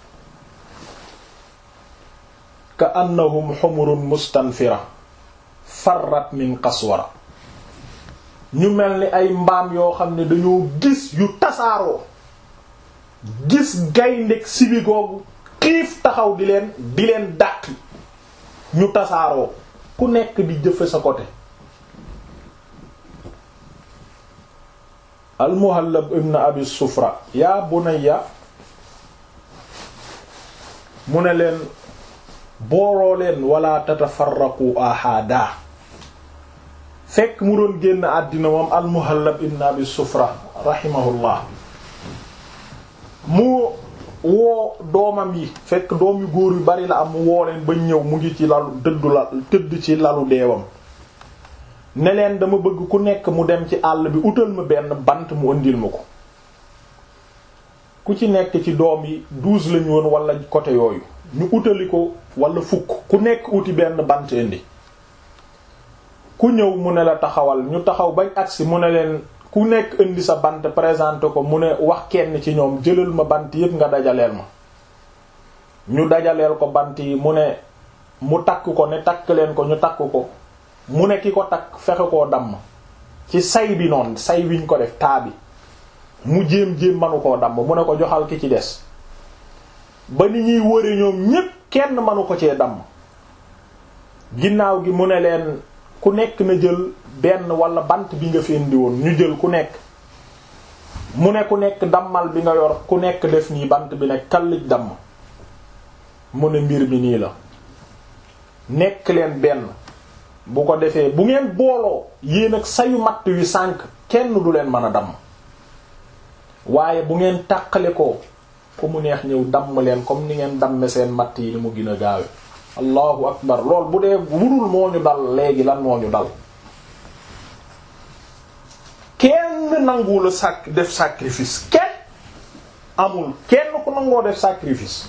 ka annahum humurun mustanfira farrat min qaswara ñu mel ni ay mbaam yoo xam ne dañoo gis yu tasaaroo gis gayndeg sibi googu xiif taxaw di leen di leen dàqi ñu tasaaroo ku nekk di jëfe sa côté almuhallab ibn abi sufra yaa bunayya mu ne leen booloo leen wala tatafarraqu ahada fekk mu doon génn àddina moom almuhallab ibn abi sufra rahimahullah mu woo doomam yi fekk doom yu góor yu bari la am mu woo leen ba ñëw mu ngi ci lalu dëddu la tëdd ci lalu deewam ne leen dama bëgg ku nekk mu dem ci àll bi utal ma benn bant mu ëndil ma ko ku ci nekk ci doom yi douze lañu woon wala côté yooyu ñu utali ko wala fukk ku nekk uti benn bant indi ku ñëw mu ne la taxawal ñu taxaw bañ agsi mu ne leen ku nekk indi sa bant présenté ko mu ne wax kenn ci ñoom jëlal ma bant yépp nga dajaleel ma ñu dajaleel ko bant yi mu ne mu takk ko ne takk leen ko ñu takk ko mu ne ki ko takk fexe koo damm ci say bi noonu say wiñ ko def taa bi mu jéem-jéem manu koo damm mu ne ko joxal ki ci des ba ni ñuy wëre ñoom ñépp kenn manu ko cee damm ginnaaw gi mu ne leen ku nekk na jël benn wala bant bi nga fi indi woon ñu jël ku nekk mu ne ku nekk dammal bi nga yor ku nekk def nii bant bi ne kallij damm mu ne mbir mi nii la nekk leen benn bu ko defee bu ngeen booloo yéen ak sayu matt wi sànk kenn du leen mën a damm waaye bu ngeen tàqale ko ku mu neex ñëw damm leen comme ni ngeen damme seen matt yi ni mu gën a gaawe allahu akbar lool bu dee wurul moo ñu dal léegi lan moo ñu dal kenn nanguwula sac def sacrifice kenn amul kenn ku nangoo def sacrifice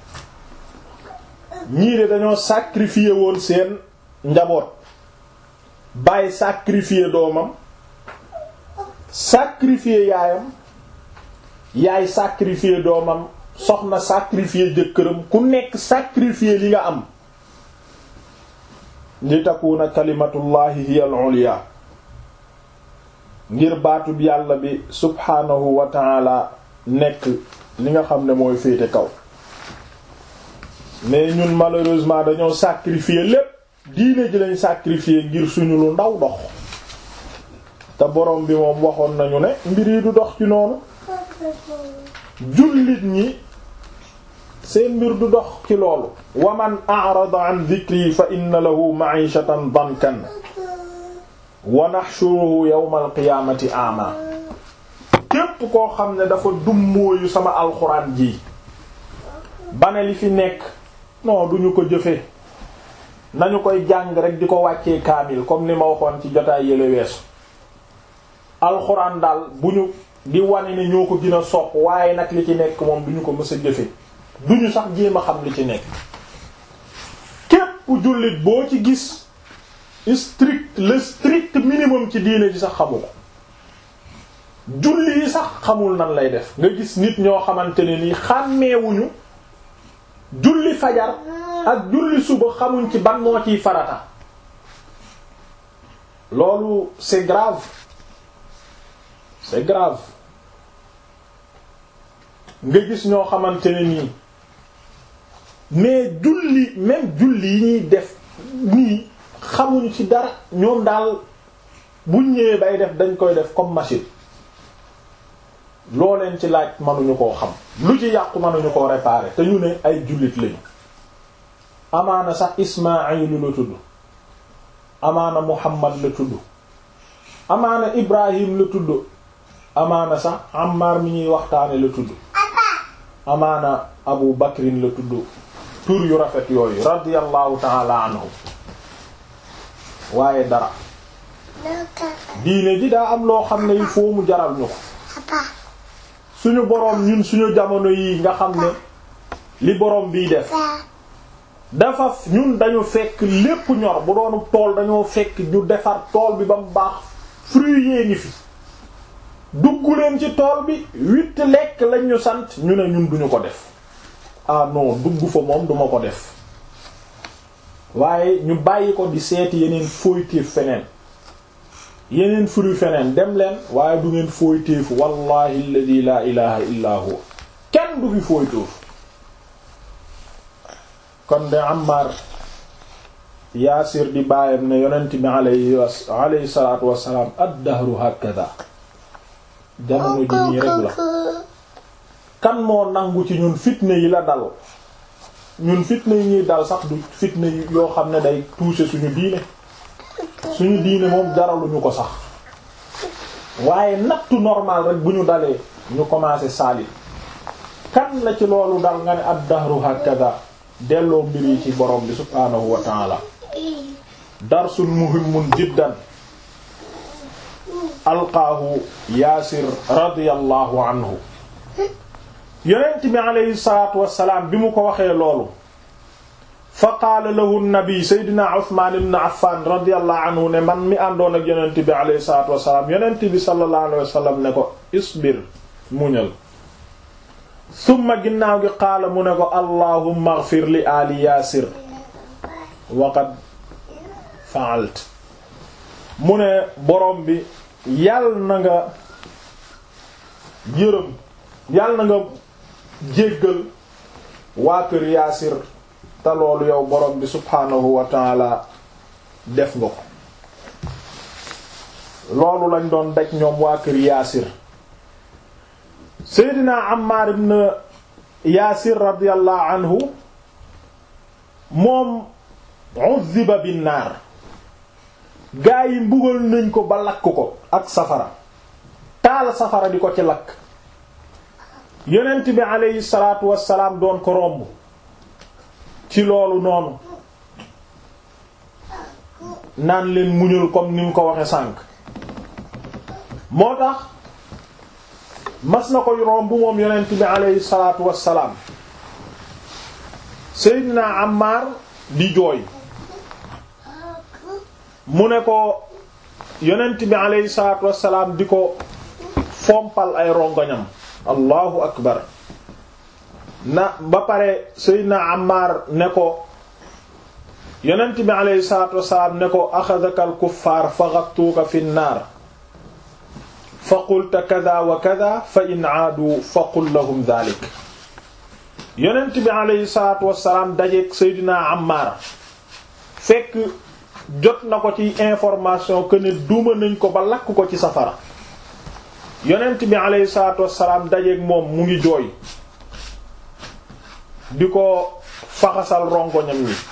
ñii de dañoo sacrifier woon seen njaboot bàyyi sacrifier doomam sacrifier yaayam yaay sacrifier doomam soxna sacrifier jëkkëram ku nekk sacrifier li nga am li takuna kalimatullahi hiya al-ulya ngir baatub yàlla bi subhaanahu wa ta'ala nekk li nga xam ne mooy féete kaw mais ñun malheureusement dañoo sacrifier lépp diine ji lañ sacrifier ngir suñu lu ndaw dox te borom bi moom waxoon nañu ne mbir yi du dox ci noonu jullit ñi seen mbir du dox ci loolu wa man a'rada an dhikri fa inna lahu ma'ishatan dankan wa nahshuruhu yawma al-qiyamati a'ma képp koo xam ne dafa dummóoyu sama alxuraan ji bane li fi nekk non duñu ko jëfe nañu koy jàng rek di ko wàccee kaamil comme ni ma waxoon ci jotaay yële weesu alxuraan daal bu ñu di wane ne ñoo ko gën a sopp waaye nag li ci nekk moom duñu ko mës a jëfe duñu sax jéem a xam li ci nekk képp jullit boo ci gis strict le strict minimum ci diine ji sax xamu ko julli yi sax xamul nan lay def nga gis nit ñoo xamante ne nii xàmmeewuñu julli fajar ak julli suba xamuñ ci ban moo ciy farata loolu c'est grave c'est grave nga gis ñoo xamante ne nii mais julli même julli yi ñuy def nii xamuñu ci dara ñoom daal buñ ñëwee bay def dañ koy def comme machine loo leen ci laaj mënuñu koo xam lu ci yàqu mënuñu koo réparer te ñu ne ay jullit lañu amaana sax Ismaayilu la tudd amaana Muhammad la tudd amaana Ibrahim la tudd amaana sax Ammar mi ñuy waxtaane la tudd amaana Abu Bakrin la tudd tur yu rafet yooyu radiyallahu ta'ala anhu waaye dara diine ji daa am loo xam ne il faut mu jaral ñu ko suñu boroom ñun suñu jamono yi nga xam ne li boroom biy def dafa ñun dañu fekk lépp ñor bu doonu tool dañoo fekk ñu defar tool bi ba mu baax fruit yee ngi fi dugg leen ci tool bi witt lekk lañ ñu sant ñu ne ñun duñu ko def ah non dugg fa moom duma ko def waaye ñu bàyyi ko di seeti yeneen fooytéef feneen yeneen fruit feneen dem leen waaye du ngeen fooytéefu wallahi alladhi la ilaha illa huwa kenn du fi fooytéefu kon de Ammar Yaasir di bàyyam ne yonent bi alayhi alayhi salaatu wassalaam ad-dahru hakada jamono ji nii rek la kan moo nangu ci ñun fitne yi la dal ñun fitne yi ñuy dal sax du fitne yoo xam ne day toucher suñu diine suñu diine moom jaraluñu ko sax waaye nattu normal rek bu ñu dalee ñu commencé saalit kan la ci loolu dal nga ne ad-dahru hakada delloo mbir yi ci borom bi subhaanahu wa ta'ala darsun muhimmun jiddan alqaahu yaasir radiyallahu anhu yonent bi aleyhi salaatu wassalaam bi mu ko waxee loolu fa qaala lahu nabi seydina uthman ibn affan radiyallahu anhu ne man mi àndoon ak yonent bi aleyhi salaatu wassalaam yonent bi sallallahu alayhi wasallam ne ko isbir muñal summa ginnaaw gi qaala mu ne ko allahumma ighfir li ali yaasir waqad fa'alt mu ne borom bi yàll na nga yërëm yàll na nga jéggal waa kër yaasir te loolu yow borom bi subhaanahu wa taala def nga ko loolu lañ doon daj ñoom waa kër yaasir seydina Ammar ibn yaasir radiyallahu anhu moom uzziba bin naar gaa yi mbugal nañ ko ba lakk ko ak safara taal safara di ko ci lakk yonent bi aleyhi salaatu wassalaam doon ko romb ci loolu noonu naan leen muñul comme ni mu ko waxe sànk moo tax mas na ko romb moom yonent bi aleyhi salaatu wassalaam Seydina Ammar di jooy mu ne ko yonent bi aleyhi salaatu wassalaam di ko fompal ay rongoñam allahu akbar na ba pare Seydina Ammar ne ko yonent bi aleyhi salaatu wassalaam ne ko axadaka al kuffaar fa ghattuuka fi nnaar fa qulta kada wa kada fa in aadu fa qul lahum dhalik yonent bi aleyhi salaatu wassalaam dajeek Seydina Ammar fekk jot na ko ci information que ne duma nañ ko ba lakk ko ci safara yonent bi aleyhi salaatu wassalaam dajeek moom mu ngi jooy di ko faxasal rongoñam ñi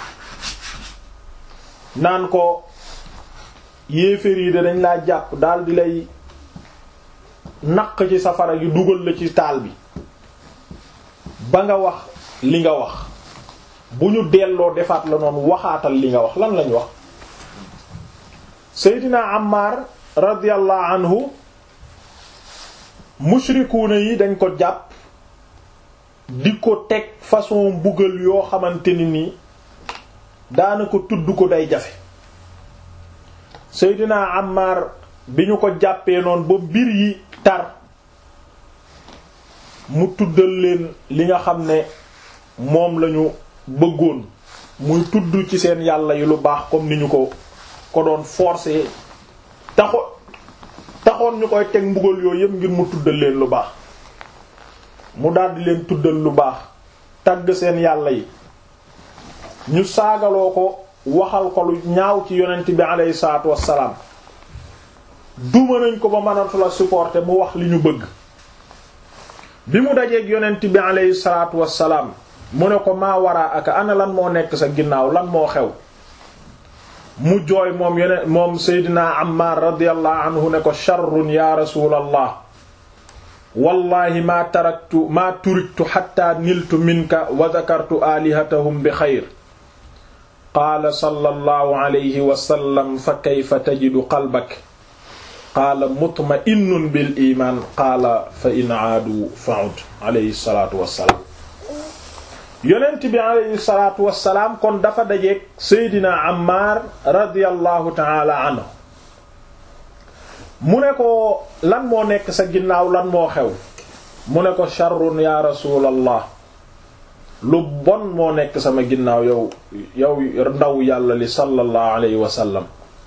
naan ko yéeféer yi de dañ laa jàpp daal di lay naq ci safara gi dugal la ci taal bi ba nga wax li nga wax bu ñu delloo defaat la noonu waxaatal li nga wax lan lañ wax Seydina Ammar radiyallahu anhu mushrikuuna yi dañ ko jàpp di ko teg façon mbugal yoo xamante ni nii daanaka tudd ko day jafe Seydina Ammar bi ñu ko jàppee noonu ba mbir yi tar mu tuddal leen li nga xam ne moom lañu bëggoon muy tudd ci seen yàlla yi lu baax comme ni ñu ko ko doon forcer taxo taxoon ñu koy teg mbugal yooyu yëpp ngir mu tuddal leen lu baax mu daldi leen tuddal lu baax tagg seen yàlla yi ñu saagaloo ko waxal ko lu ñaaw ci yonent bi aleyhi salaatu wassalaam duma nañ ko ba mënatu la supporter mu wax li ñu bëgg bi mu dajeeg yonent bi aleyhi salaatu wassalaam mu ne ko maa waraa aka ana lan moo nekk sa ginnaaw lan moo xew mu jooy moom yonent moom Seydina Ammar radiyallahu anhu ne ko sharrun ya rasulallah wallahi maa taraktu maa turiktu hatta niltu minka wa dhakartu alihatahum bi xayr qaala sallallahu alayhi wa sallam fa kayfa tajidu qalbak qaala mutma'innun bil iman qaala fa in aadu fa'ud alayhi salatu wassalaam yonent bi alayhi salatu wassalaam kon dafa dajeeg Seydina Ammar radiyallahu ta'ala anhu mu ne ko lan moo nekk sa ginnaaw lan moo xew mu ne ko sharrun ya rasulallah lu bon moo nekk sama ginnaaw yow yow ndaw yàlla li sallallahu alayhi wa sallam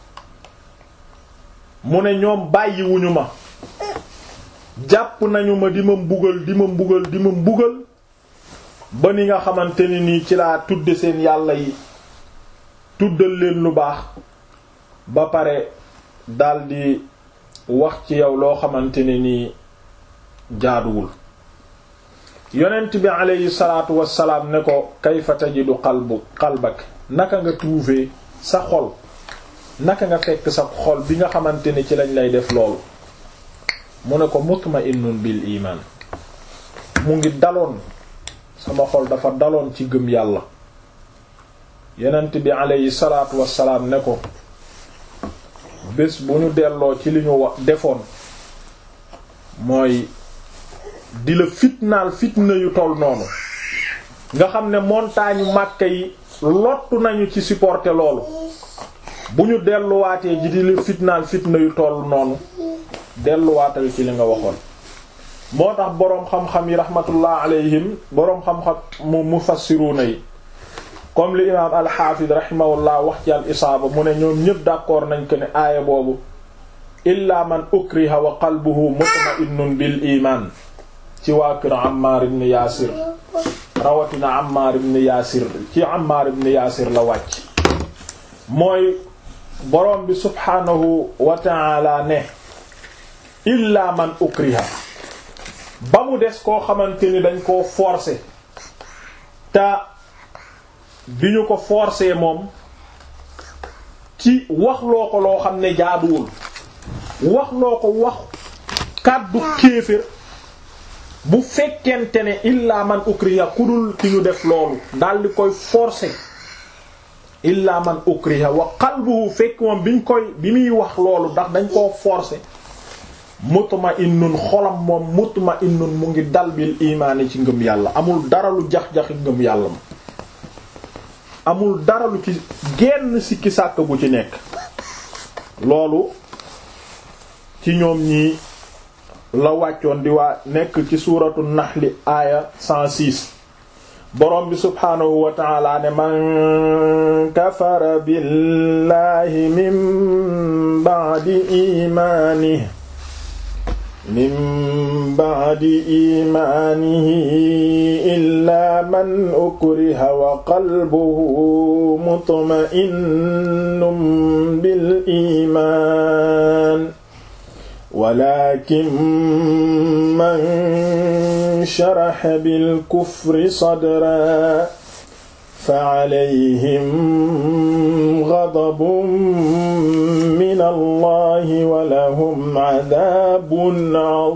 mu ne ñoom bàyyiwuñu ma jàpp nañu ma di ma mbugal di ma mbugal di ma mbugal ba ni nga xamante ni nii ci laa tudde seen yàlla yi tuddal leen lu baax ba pare daldi wax ci yow loo xamante ne nii jaaduwul yonent bi aleyhi salaatu wassalaam ne ko kayfa tajidu qalbu qalbak naka nga trouver sa xol naka nga fekk sa xol bi nga xamante ni ci lañ lay def loolu mu ne ko mutma'innun bil iman mu ngi daloon sama xol dafa daloon ci gëm yàlla yonent bi aleyhi salaatu wassalaam ne ko bés bu ñu delloo ci li ñu wax defoon mooy di la fitnaal fitna yu toll noonu nga xam ne montagne Makka yi lottu nañu ci supporter loolu bu ñu delluwaatee ji di la fitnaal fitna yu toll noonu delluwaatal ci li nga waxoon moo tax boroom xam-xam yi rahmatullah alayhim boroom xam-xam mu mufassiruna yi comme li imaam alxaafid rahimahullah wax ci al isaaba mu ne ñoom ñëpp d'accord nañ ko ne aaya boobu illa man ukriha wa qalbuhu mutma'innun bil iman ci waa kër Ammar ibn Yaasir rawatina Ammar ibn Yaasir ci Ammar ibn Yaasir la wàcc mooy boroom bi subhaanahu wa ta'ala ne illa man ukriha ba mu des koo xamante ni dañ koo forcer te bi ñu ko forcer moom ci wax loo ko loo xam ne jaaduwul wax loo ko wax kàddu kéefër bu fekkente ne illa man ukriha ku dul ki ñu def loolu daal di koy forcer illa man ukriha wa qalbuhu fekk moom biñ koy bi muy wax loolu ndax dañ koo forcer mutma'innun xolam moom mutma'innun mu ngi dal bil imaani ci ngëm yàlla amul dara lu jax-jaxi ngëm yàlla ma amul dara lu ci genn sikki sàkk gu ci nekk loolu ci ñoom ñii la wàccoon di waa nekk ci suuratu naxli aaya 106 borom bi subhaanahu wa ta'ala ne man kafara billahi min ba'di imaanihi min ba'di imaanihi illaa man ukriha wa qalbuhu mutma'innun bil iimaan walakin man sharaha bil kufri sadran fa alayhim ghadabun min ila allahi wa lahum adabun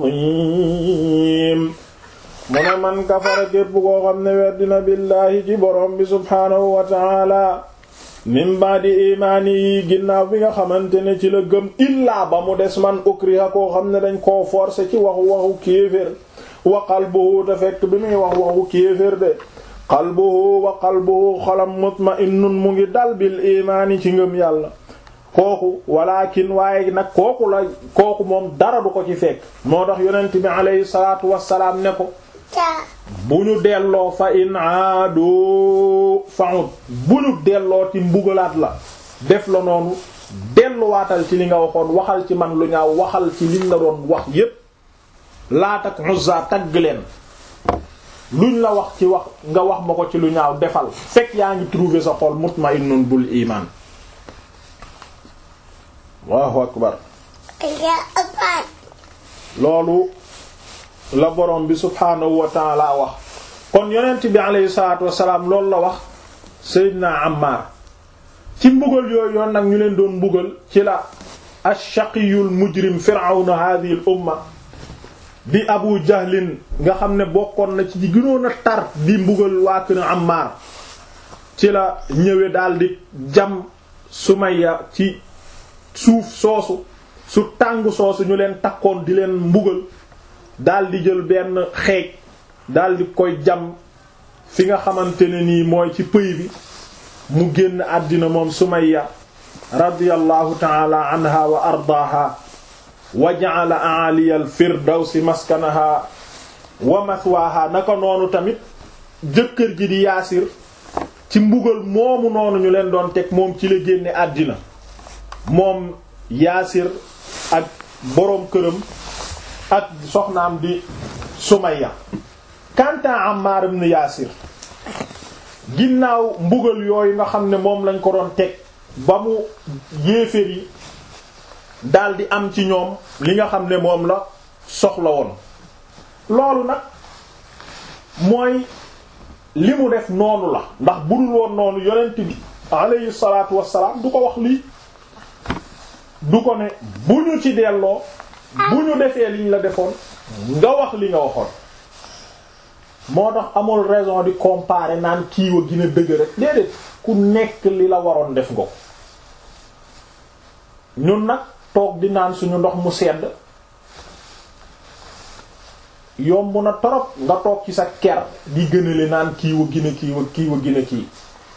azim mu ne man kafara képp koo xam ne weddina billaahi ci borom bi subhaanahu wa taala min ba'di imaani yi ginnaaw bi nga xamante ne ci la gëm illaa ba mu des man ukriha koo xam ne dañ koo forcer ci waxu waxu kéefér wa qalbuhu te fekk bi muy wax waxu kéefér de qalbuhu wa qalbuhu xolam mutma'innun mu ngi dal bil imaani ci ngëm yàlla kooku walakin waaye nag kooku la kooku moom dara du ko ci fekk moo tax yonent bi alayhi salaatu wassalaam ne ko bu ñu delloo fa in aadu fa'ud bu ñu delloo ci mbugalaat la def la noonu delluwaatal ci li nga waxoon waxal ci man lu ñaaw waxal ci liñ la doon wax yépp Laat ak Uzza tagg leen luñ la wax ci wax nga wax ma ko ci lu ñaaw defal fekk yaa ngi trouver sa xol mutma'innun bul iman Allahu akbar loolu la borom bi subhaanahu wa ta'ala wax kon yonent bi alayhi salaatu wassalaam loolu la wax Seydina Ammar ci mbugal yooyu yoon nag ñu leen doon mbugal ci la ash-shaqiyul mujrim fir'auna hadhihi al umma di Abu Jahlin nga xam ne bokkoon na ci gënoon a tar di mbugal waa kër Ammar ci la ñëwee daldi jam Sumayya ci suuf soosu su tàng soosu ñu leen takkoon di leen mbugal daldi jël benn xeej daldi koy jam fi nga xamante ne nii mooy ci pëy bi mu génn àddina moom Sumayya radiyallahu ta'ala anha wa ardaaha wa ja'ala a'aliya al-firdawsi maskanaha wa mathwaha naka noonu tamit jëkkër ji di yaasir ci mbugal moomu noonu ñu leen doon teg moom ci la génne àddina moom yaasir ak boroom këram ak soxnaam di Sumayya kanta Ammar ibn Yaasir ginnaaw mbugal yooyu nga xam ne moom lañ ko doon teg ba mu yéeféer yi daldi am ci ñoom li nga xam ne moom la soxla woon loolu nag mooy li mu def noonu la ndax budul woon noonu yonent bi alayhi salaatu wassalaam du ko wax lii du ko ne bu ñu ci delloo bu ñu defee liñ la defoon nga wax li nga waxoon moo tax amul raison di comparer naan kiiwa gina dëgg rek déedéet ku nekk li la waroon def nga ko ñun nag toog di naan suñu ndox mu sedd yomb na torop nga toog ci sa ker di gënale naan kiiwa gina kiiwa kiiwa gina kii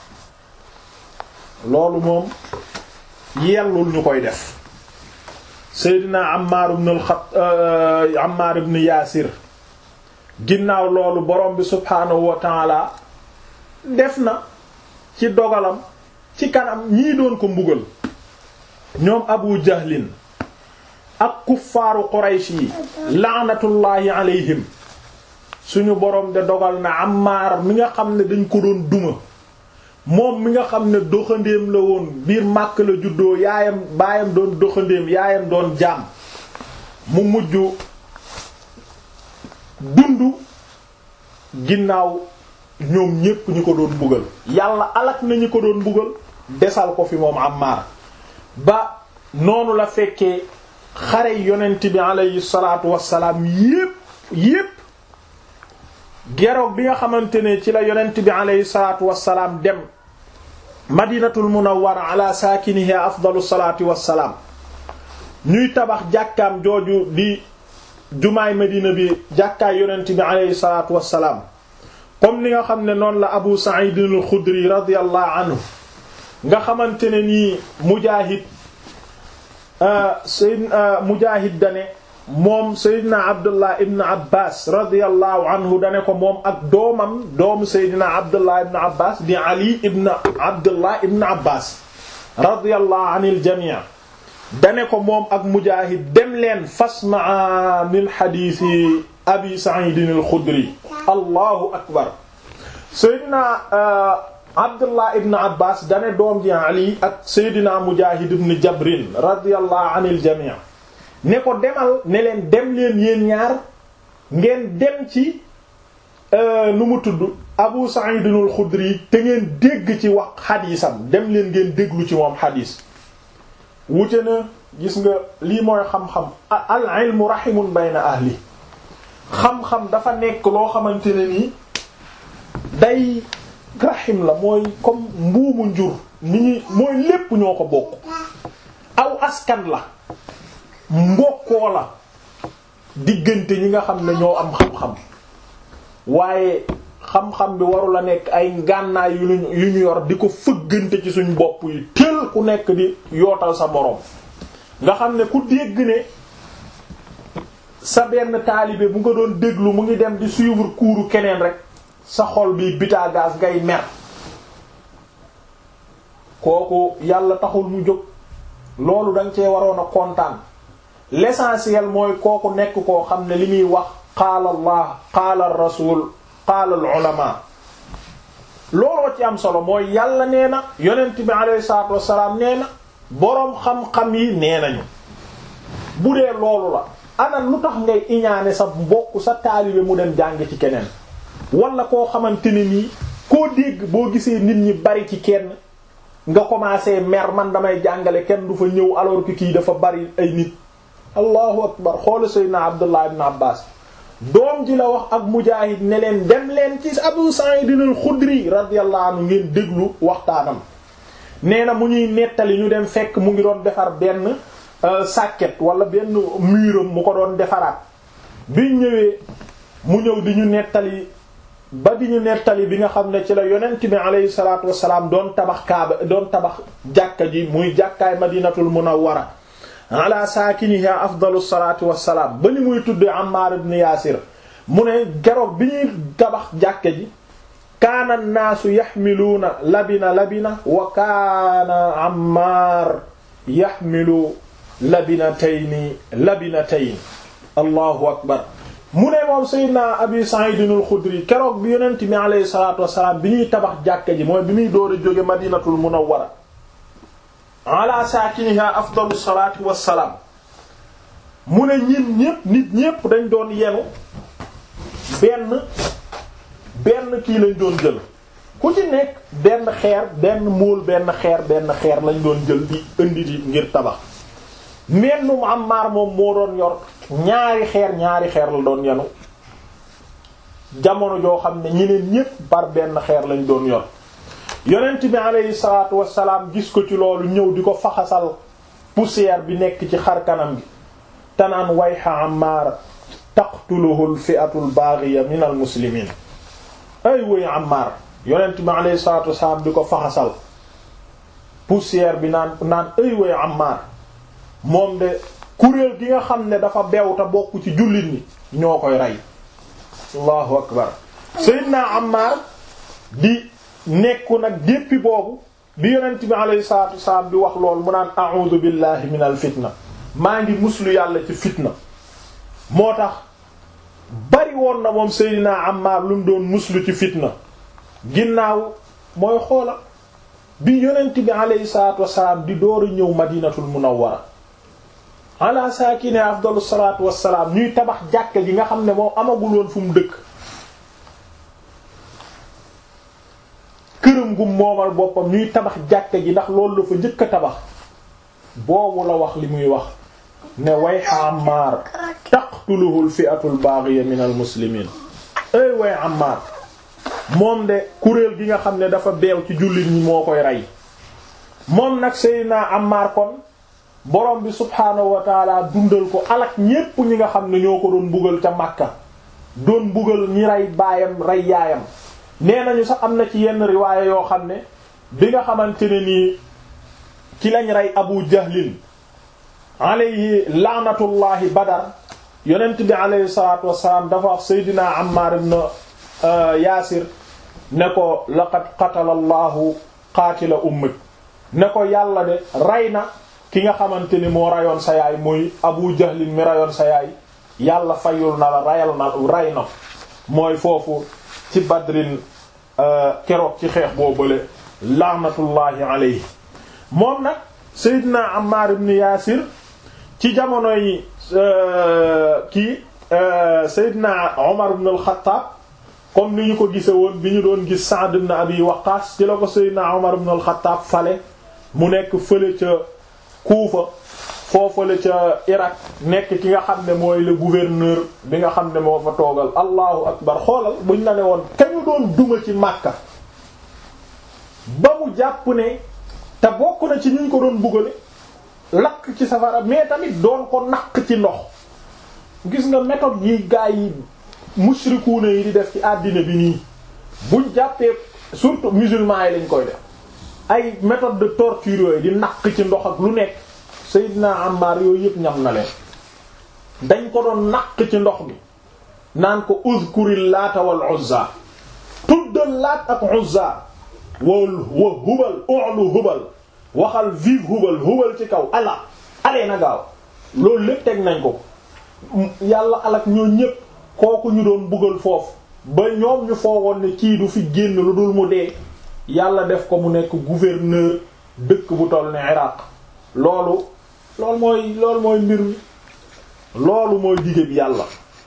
loolu moom yellul ñu koy def Seydina Ammar ibn al-Khat Ammar ibn Yaasir ginnaaw loolu borom bi subhaanahu wa taala def na ci dogalam ci kanam ñii doon ko mbugal ñoom Abu Jahlin ak kuffaaru Quraysh yi laanatullaahi alayhim suñu borom de dogal na Ammar mi nga xam ne dañ ko doon duma moom mi nga xam ne doxandéem la woon biir Màkk la juddoo yaayam baayam doon doxandéem yaayam doon jaam mu mujj dund ginnaaw ñoom ñépp ñu ko doon mbugal yàlla alak na ñu ko doon mbugal desal ko fi moom Ammar ba noonu la fekkee xare yonent bi alayhi salaatu wassalaam yépp yépp geroog bi nga xamante ne ci la yonent bi alayhi salaatu wassalaam dem madinatul munawwara ala saakiniha afdalu salaati wassalaam ñuy tabax jàkkaam jooju di jumaay Medina bi jàkkaay yonent bi aleyhi salaatu wassalaam comme ni nga xam ne noonu la Abu Sa'id al-Khudri radiyallahu anhu nga xamante ne nii Mujaahid Sayyid Mujaahid dane moom Seydina Abdullah ibn Abbas radiyallahu anhu dane ko moom ak doomam doomu Seydina Abdullah ibn Abbas di Ali ibn Abdullah ibn Abbas radiyallahu anil jamii dane ko moom ak Mujaahid dem leen fasmaa min xadiisi Abi Sa'id al-Khudri allahu akbar Seydina Abdullah ibn Abbas dane doom ji Ali ak Seydina Mujaahid ibn Jabrin radiyallahu anil jamii ne ko demal ne leen dem leen yéen ñaar ngeen dem ci nu mu tudd Abu Sa'id al-Khudri te ngeen dégg ci wax xadiisam dem leen ngeen déglu ci moom xadiis wute na gis nga lii mooy xam-xam al ilmu rahimun bayna ahli xam-xam dafa nekk loo xamante ne nii day rahim la mooy comme mbuumu njur ni ñuy mooy lépp ñoo ko bokk aw askan la mbokkoo la diggante ñi nga xam ne ñoo am xam-xam waaye xam-xam bi waru la nekk ay ngànnaay yu ñu yu ñu yor di ko fëggante ci suñ bopp yi teel ku nekk di yootal sa moroom nga xam ne ku dégg ne sa benn taalibe bu nga doon déglu mu ngi dem di suivre cours keneen rek sa xol bi bitaagaas ngay mer kooku yàlla taxul mu jóg loolu danga cee waroon a kontaan l'essentiel mooy kooku nekk koo xam ne li muy wax qaala allah qaala ar rasul qaala al ulama looloo ci am solo mooy yàlla nee na yonent bi alayhi salaatu wassalaam nee na boroom xam-xam yi nee nañu bu dee loolu la ana lu tax ngay iñaane sa mbokk sa taalibe mu dem jàng ci keneen wala koo xamante ne nii koo dégg boo gisee nit ñi bari ci kenn nga commencé mer man damay jàngale kenn du fa ñëw alors que kii dafa bari ay nit allahu akbar xoola sayyidina abdullah ibn abbas doom ji la wax ak mujaahid ne leen dem leen ci abu sa'id al-khudri radiyallahu anhu ngeen déglu waxtaanam nee na mu ñuy nettali ñu dem fekk mu ngi doon defar benn sàkket wala benn muuram mu ko doon defaraat biñ ñëwee mu ñëw di ñu nettali ba di ñu nettali bi nga xam ne ci la yonent bi alayhi salaatu wassalaam doon tabax kaaba doon tabax jàkka ji muy jàkkaay madinatul munawwara ala saakiniha afdalu salaatu wassalaam ba ni muy tuddee Ammar ibn Yaasir mu ne geroog bi ñuy tabax jàkka ji kaana naasu yaxmiluuna labina labina wa kaana Ammar yaxmilu labinatayni labinatayn allahu akbar mu ne moom Seydina Abi Sa'id al-Khudri keroog bi yonent bi alayhi salaatu wassalaam bi ñuy tabax jàkka ji mooy bi muy door a jóge Madinatul Munawwara ala saakiniha afdalu salaatu wassalaam mu ne ñin ñépp nit ñépp dañ doon yenu benn benn kii lañ doon jël ku ci nekk benn xeer benn móol benn xeer benn xeer lañ doon jël di indi di ngir tabax mennum Ammaar moom moo doon yor ñaari xeer ñaari xeer la doon yenu jamono joo xam ne ñeneen ñépp par benn xeer lañ doon yor yonent bi aleyhi salaatu wassalaam gis ko ci loolu ñëw di ko faxasal poussière bi nekk ci xar kanam gi tanaan wayha Ammaar taqtuluhu al-fi'atu al-baghiya min al-muslimin ay woy Ammaar yonent bi aleyhi salaatu wassalaam di ko faxasal poussière bi naan naan ay woy Ammaar moom de kuréel gi nga xam ne dafa beew te bokk ci jullit ñi ñoo koy rey allahu akbar Seydina Ammar di nekku nag déppi boobu bi yonent bi alayhi salatu wasalaam di wax lool mu naan a'udhu billahi min al fitna maa ngi muslu yàlla ci fitna moo tax bari woon na moom Seydina Ammar lu mu doon muslu ci fitna ginnaaw mooy xoola bi yonent bi alayhi salatu wasalaam di door a ñëw madinatul munawwara ala saakine afdalu salaatu wassalaam ñuy tabax jàkka ji nga xam ne moom amagul woon fu mu dëkk këram gu moomal boppam ñuy tabax jàkka ji ndax loolu la fa njëkk a tabax boobu la wax li muy wax ne wayha Ammaar taqtuluhu al-fi'atu al-baghiya min al-muslimiin ay way Ammaar moom de kuréel gi nga xam ne dafa beew ci jullit ñi moo koy rey moom nag Seydina Ammaar kon borom bi subhaanahu wa taala dundal ko alak ñépp ñi nga xam ne ñoo ko doon bugal ca Makka doon bugal ñi rey baayam rey yaayam nee nañu sax am na ci yenn riwaaya yoo xam ne bi nga xamante ne nii ci lañ rey Abu Jahlin alayhi laanatullahi Badar yonent bi alayhi salaatu wassalaam dafa wax Seydina Ammar ibn Yaasir ne ko laqad qatala Allahu qaatila ummik ne ko yàlla de rey na ki nga xamante ni moo rayoon sa yaay muy Abu Jahlin mi rayoon sa yaay yàlla fayul na la rayal na ray na mooy foofu ci Badrin keroog ci xeex boo bële laanatullahi alayhi moom nag Seydina Ammar ibn Yaasir ci jamono yi kii Seydina Omar ibn al-Khattab comme ni ñu ko gise woon bi ñu doon gis Sa'd ibn Abi Waqqas ci la ko Seydina Omar ibn al-Khattab fale mu nekk fële ca Kuufa foofale ca Irak nekk ki nga xam ne mooy le gouverneur bi nga xam ne moo fa toogal allahu akbar xoolal buñ la ne woon kañu doon duma ci Makka ba mu jàpp ne te bokk na ci ñu ko doon bugale lakk ci safara mais tamit doon ko naq ci ndox gis nga méthode yi gaa yi mushrikuuna yi di def ci àddina bi nii buñ jàppee surtout musulmans yi lañ koy def ay méthode de torture yooyu di naq ci ndox ak lu nekk Seydina Ammar yooyu yëpp ñam na leen dañ ko doon naq ci ndox mi naan ko uzkuril laata wal uzza tuddal laat ak uzza wal wa hubal ulu hubal waxal vive hubal hubal ci kaw ala alee na gaaw loolu lépp teg nañ ko yàlla alak ñoo ñépp kooku ñu doon buggal foofu ba ñoom ñu foogoon ne kii du fi génn lu dul mu dee yàlla def ko mu nekk gouverneur dëkk bu toll ne Iraq loolu loolu mooy loolu mooy mbir mi loolu mooy dige bi yàlla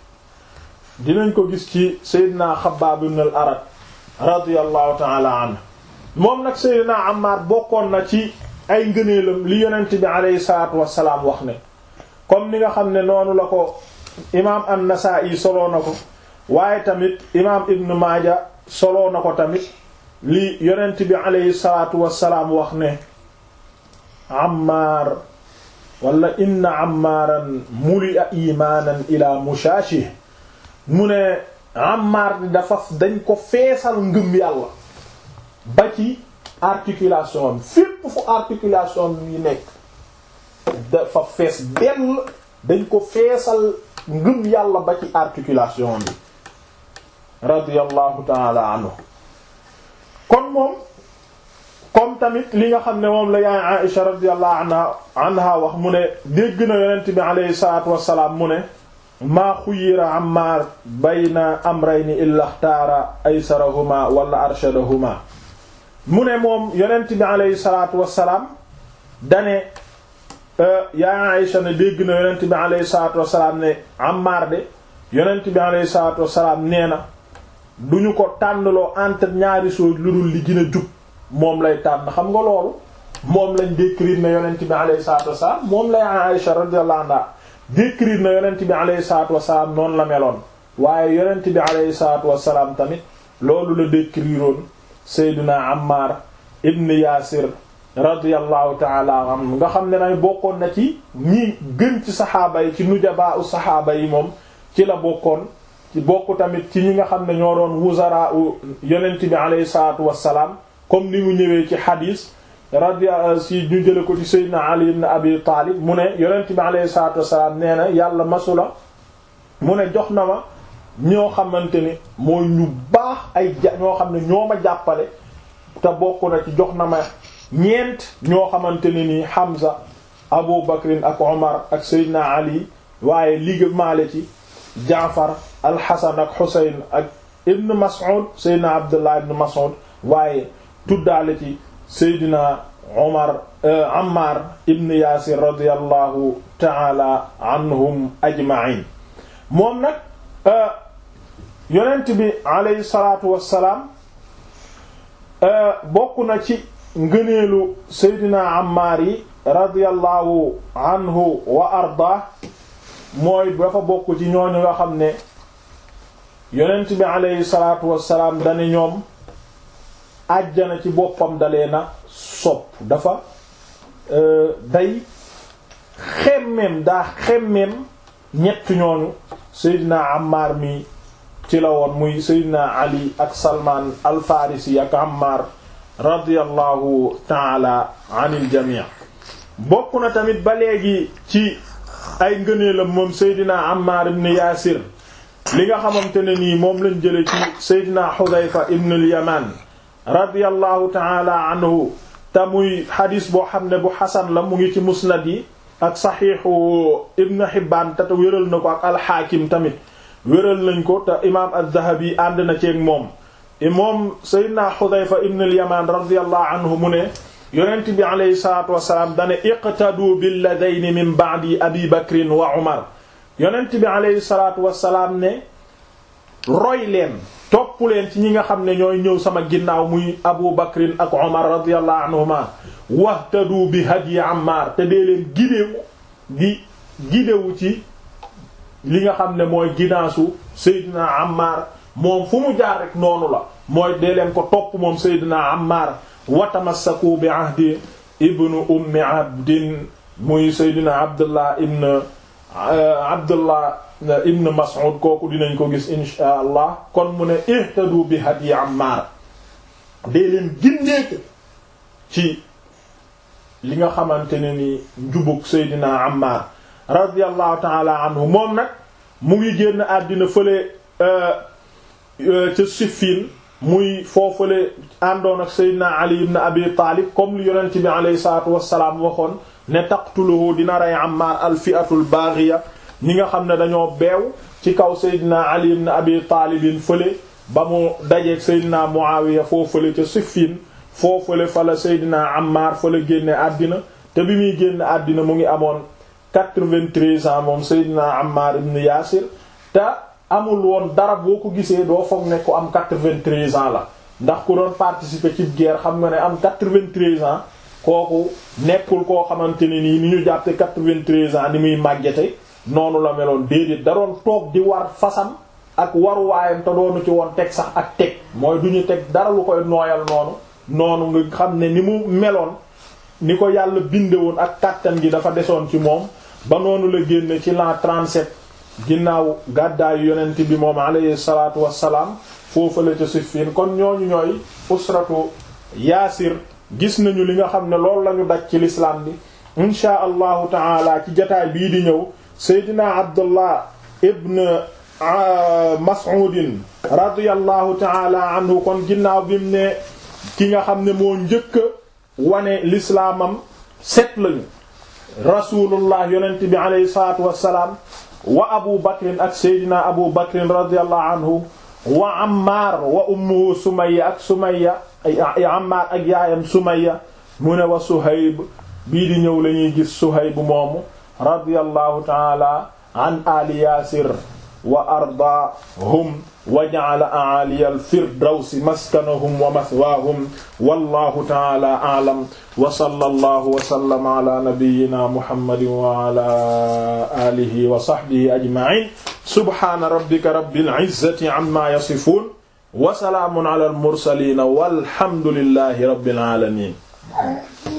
dinañ ko gis ci Seydina Xabbaab ibn al-Arat radiyallahu ta'ala anhu moom nag Seydina Ammar bokkoon na ci ay ngëneelam li yonent bi aleyhi salaatu wassalaam wax ne comme ni nga xam ne noonu la ko imaam an-Nasaa'i soloo na ko waaye tamit imaam Ibn Maaja soloo na ko tamit li yonent bi aleyhi salaatu wassalaam wax ne Ammar wala inna Ammaaran muli'a imaanan ila mushaashih mu ne Ammar dafa dañ ko feesal ngëm yàlla ba ci articulation fépp fu articulation yi nekk dafa fees benn dañ ko feesal ngëm yàlla ba ci articulation bi radiyallahu taala anhu kon moom comme tamit li nga xam ne moom la yaay Aïsha radiyallahu anha anha wax mu ne dégg na yonent bi alayhi salaatu wassalaam mu ne maa xuyira Ammaar bayna amrayni illa xtaara aysarahuma wala arshadahuma mu ne moom yonent bi aleyhi salaatu wassalaam dane yaa Aïsha ne dégg na yonent bi aleyhi salaatu wassalaam ne Ammaar de yonent bi aleyhi salaatu wassalaam nee na duñu ko tànnloo entre ñaari sooj lu dul li gën a jub moom lay tànn xam nga loolu moom lañ décrire ne yonent bi aleyhi salaatu wassalaam moom la yaa Aïsha radiyallahu anha décrire na yonent bi aleyhi salaatu wassalaam noonu la meloon waaye yonent bi aleyhi salaatu wassalaam tamit loolu la décriroon Seydina Ammar ibn Yaasir radiyallahu taala anhu nga xam ne nay bokkoon na ci ñi gën ci saxaaba yi ci nujabaa u saxaaba yi moom ci la bokkoon ci bokk tamit ci ñi nga xam ne ñoo doon wuzara u yonent bi aleyhi salaatu wassalaam comme ni mu ñëwee ci xadiis radia si ñu jële ko ci Seydina Ali ibn Abi Taalib mu ne yonent bi aleyhi salaatu wassalaam nee na yàlla masula mu ne jox na ma ñoo xamante ni mooy ñu baax ay ja ñoo xam ne ñoo ma jàppale te bokk na ci jox na ma ñeent ñoo xamante ne ni Hamza Abu Bakrin ak Omar ak Seydina Ali waaye liga maale ci Jaafar al-Hasan ak Husayn ak Ibn Mas'ud Seydina Abdullah ibn Mas'ud waaye tuddaale ci Seydina Omar Ammar ibn Yaasir radiyallahu ta'ala anhum ajma'in moom nag yonent bi alayhi salaatu wassalaam bokk na ci ngëneelu Seydina Ammaar yi radiyallahu anhu wa arda mooy dafa bokk ci ñooñu nga xam ne yonent bi alayhi salaatu wassalaam dane ñoom àjjana ci boppam dalee na sopp dafa day xemmeem daa xemmeem ñett ñooñu Seydina Ammaar mi ci la woon muy Seydina Ali ak Salman al-Farisi ak Ammar radiyallahu taala anil jamii bokk na tamit ba léegi ci ay ngëneelam moom Seydina Ammar ibn Yaasir li nga xamante ne nii moom lañ jële ci Seydina Xudayfa ibn al-Yaman radiyallahu taala anhu te muy xadis boo xam ne bu xasan la mu ngi ci musnad yi ak saxiixu Ibn Hibbaan te wéral na ko ak al-Xaakim tamit wéral nañ ko te imaam az-Zahabi ànd na ceeg moom moom Seydina Xudayfa ibn al-Yaman radiyallahu anhu mu ne yonent bi alayhi salaatu wasalaam dane iqtadu billadayni min ba'di abi bakrin wa umar yonent bi alayhi salaatu wasalaam ne roy leen topp leen ci ñi nga xam ne ñooy ñëw sama ginnaaw muy abu bakrin ak omar radiyallahu anhuma wahtadu bi hadyi ammar te dee leen gidewu di gidewu ci li nga xam ne mooy ginaasu seydina ammar moom fu mu jaar rek noonu la mooy dee leen ko topp moom seydina ammar watamassaku bi ahdi ibnu ummi abdin muy seydina abdullah ibn abdullah ibn mas'ud kooku dinañ ko gis insha allah kon mu ne ihtadu bi hadyi ammar dee leen gindeeku ci li nga xamante ne ni njubug seydina ammar radiyallahu taala anhu moom nag mu ngi génn àddina fële ca Siffin muy foofale àndoon ak Seydina Ali ibn Abi Taalib comme li yonent bi alayhi salaatu wassalaam waxoon ne taqtuluhu dina rey Ammaar al-fi'atul baghiya ñi nga xam ne dañoo beew ci kaw Seydina Ali ibn Abi Taalibin fële ba mu dajeeg Seydina Muawiya foofale ca Siffin foofale fa la Seydina Ammaar fa la génne àddina te bi muy génn àddina mu ngi amoon 93 ans moom Seydina Ammar ibn Yaasir te amul woon dara boo ko gisee doo foog ne ku am 93 ans la ndax ku doon participer ci guerre xam nga ne am 93 ans kooku nekkul koo xamante ne nii ni ñu jàppe 93 ans ni muy màggete noonu la meloon déedéet da doon toog di war fasam ak waruwaayam te doonu ci woon teg sax ak teg mooy du ñu teg dara lu koy nooyal noonu noonu nga xam ne ni mu meloon ni ko yàlla binde woon ak kàttan gi dafa desoon ci moom ba noonu la génne ci l'an 37 ginnaaw gàddaayu yonent bi moom alayhi salaatu wassalaam foofu la ca Siffin kon ñooñu ñooy usratu yaasir gis nañu li nga xam ne loolu lañu daj ci l'islam bi inshaa allahu taala ci jataay bii di ñëw seydina abdullah ibn mas'udin radiyallahu taala anhu kon ginnaaw bi mu ne ki nga xam ne moo njëkk wane lislaamam set lañu rasulullah yonent bi alayhi salatu wassalaam wa abu bakrin ak seydina abu bakrin radiyallahu anhu wa ammar wa ummuhu sumayya ak sumayya ammar ak yaayam sumayya mu ne wa suhayb bii di ñëw lañuy gis suhayb moomu radiyallahu taala an ali yaasir wa ardaahum wa ja'ala a'aliya al-firdawsi maskanahum wa mathwaahum wallahu ta'ala a'lam wa sallallahu wa sallama ala nabiyyina muhammadin wa ala alihi wa sahbihi ajma'in subhana rabbika rabbil izzati amma yasifun wa salaamun ala al-mursalin walhamdulillahi rabbil alamin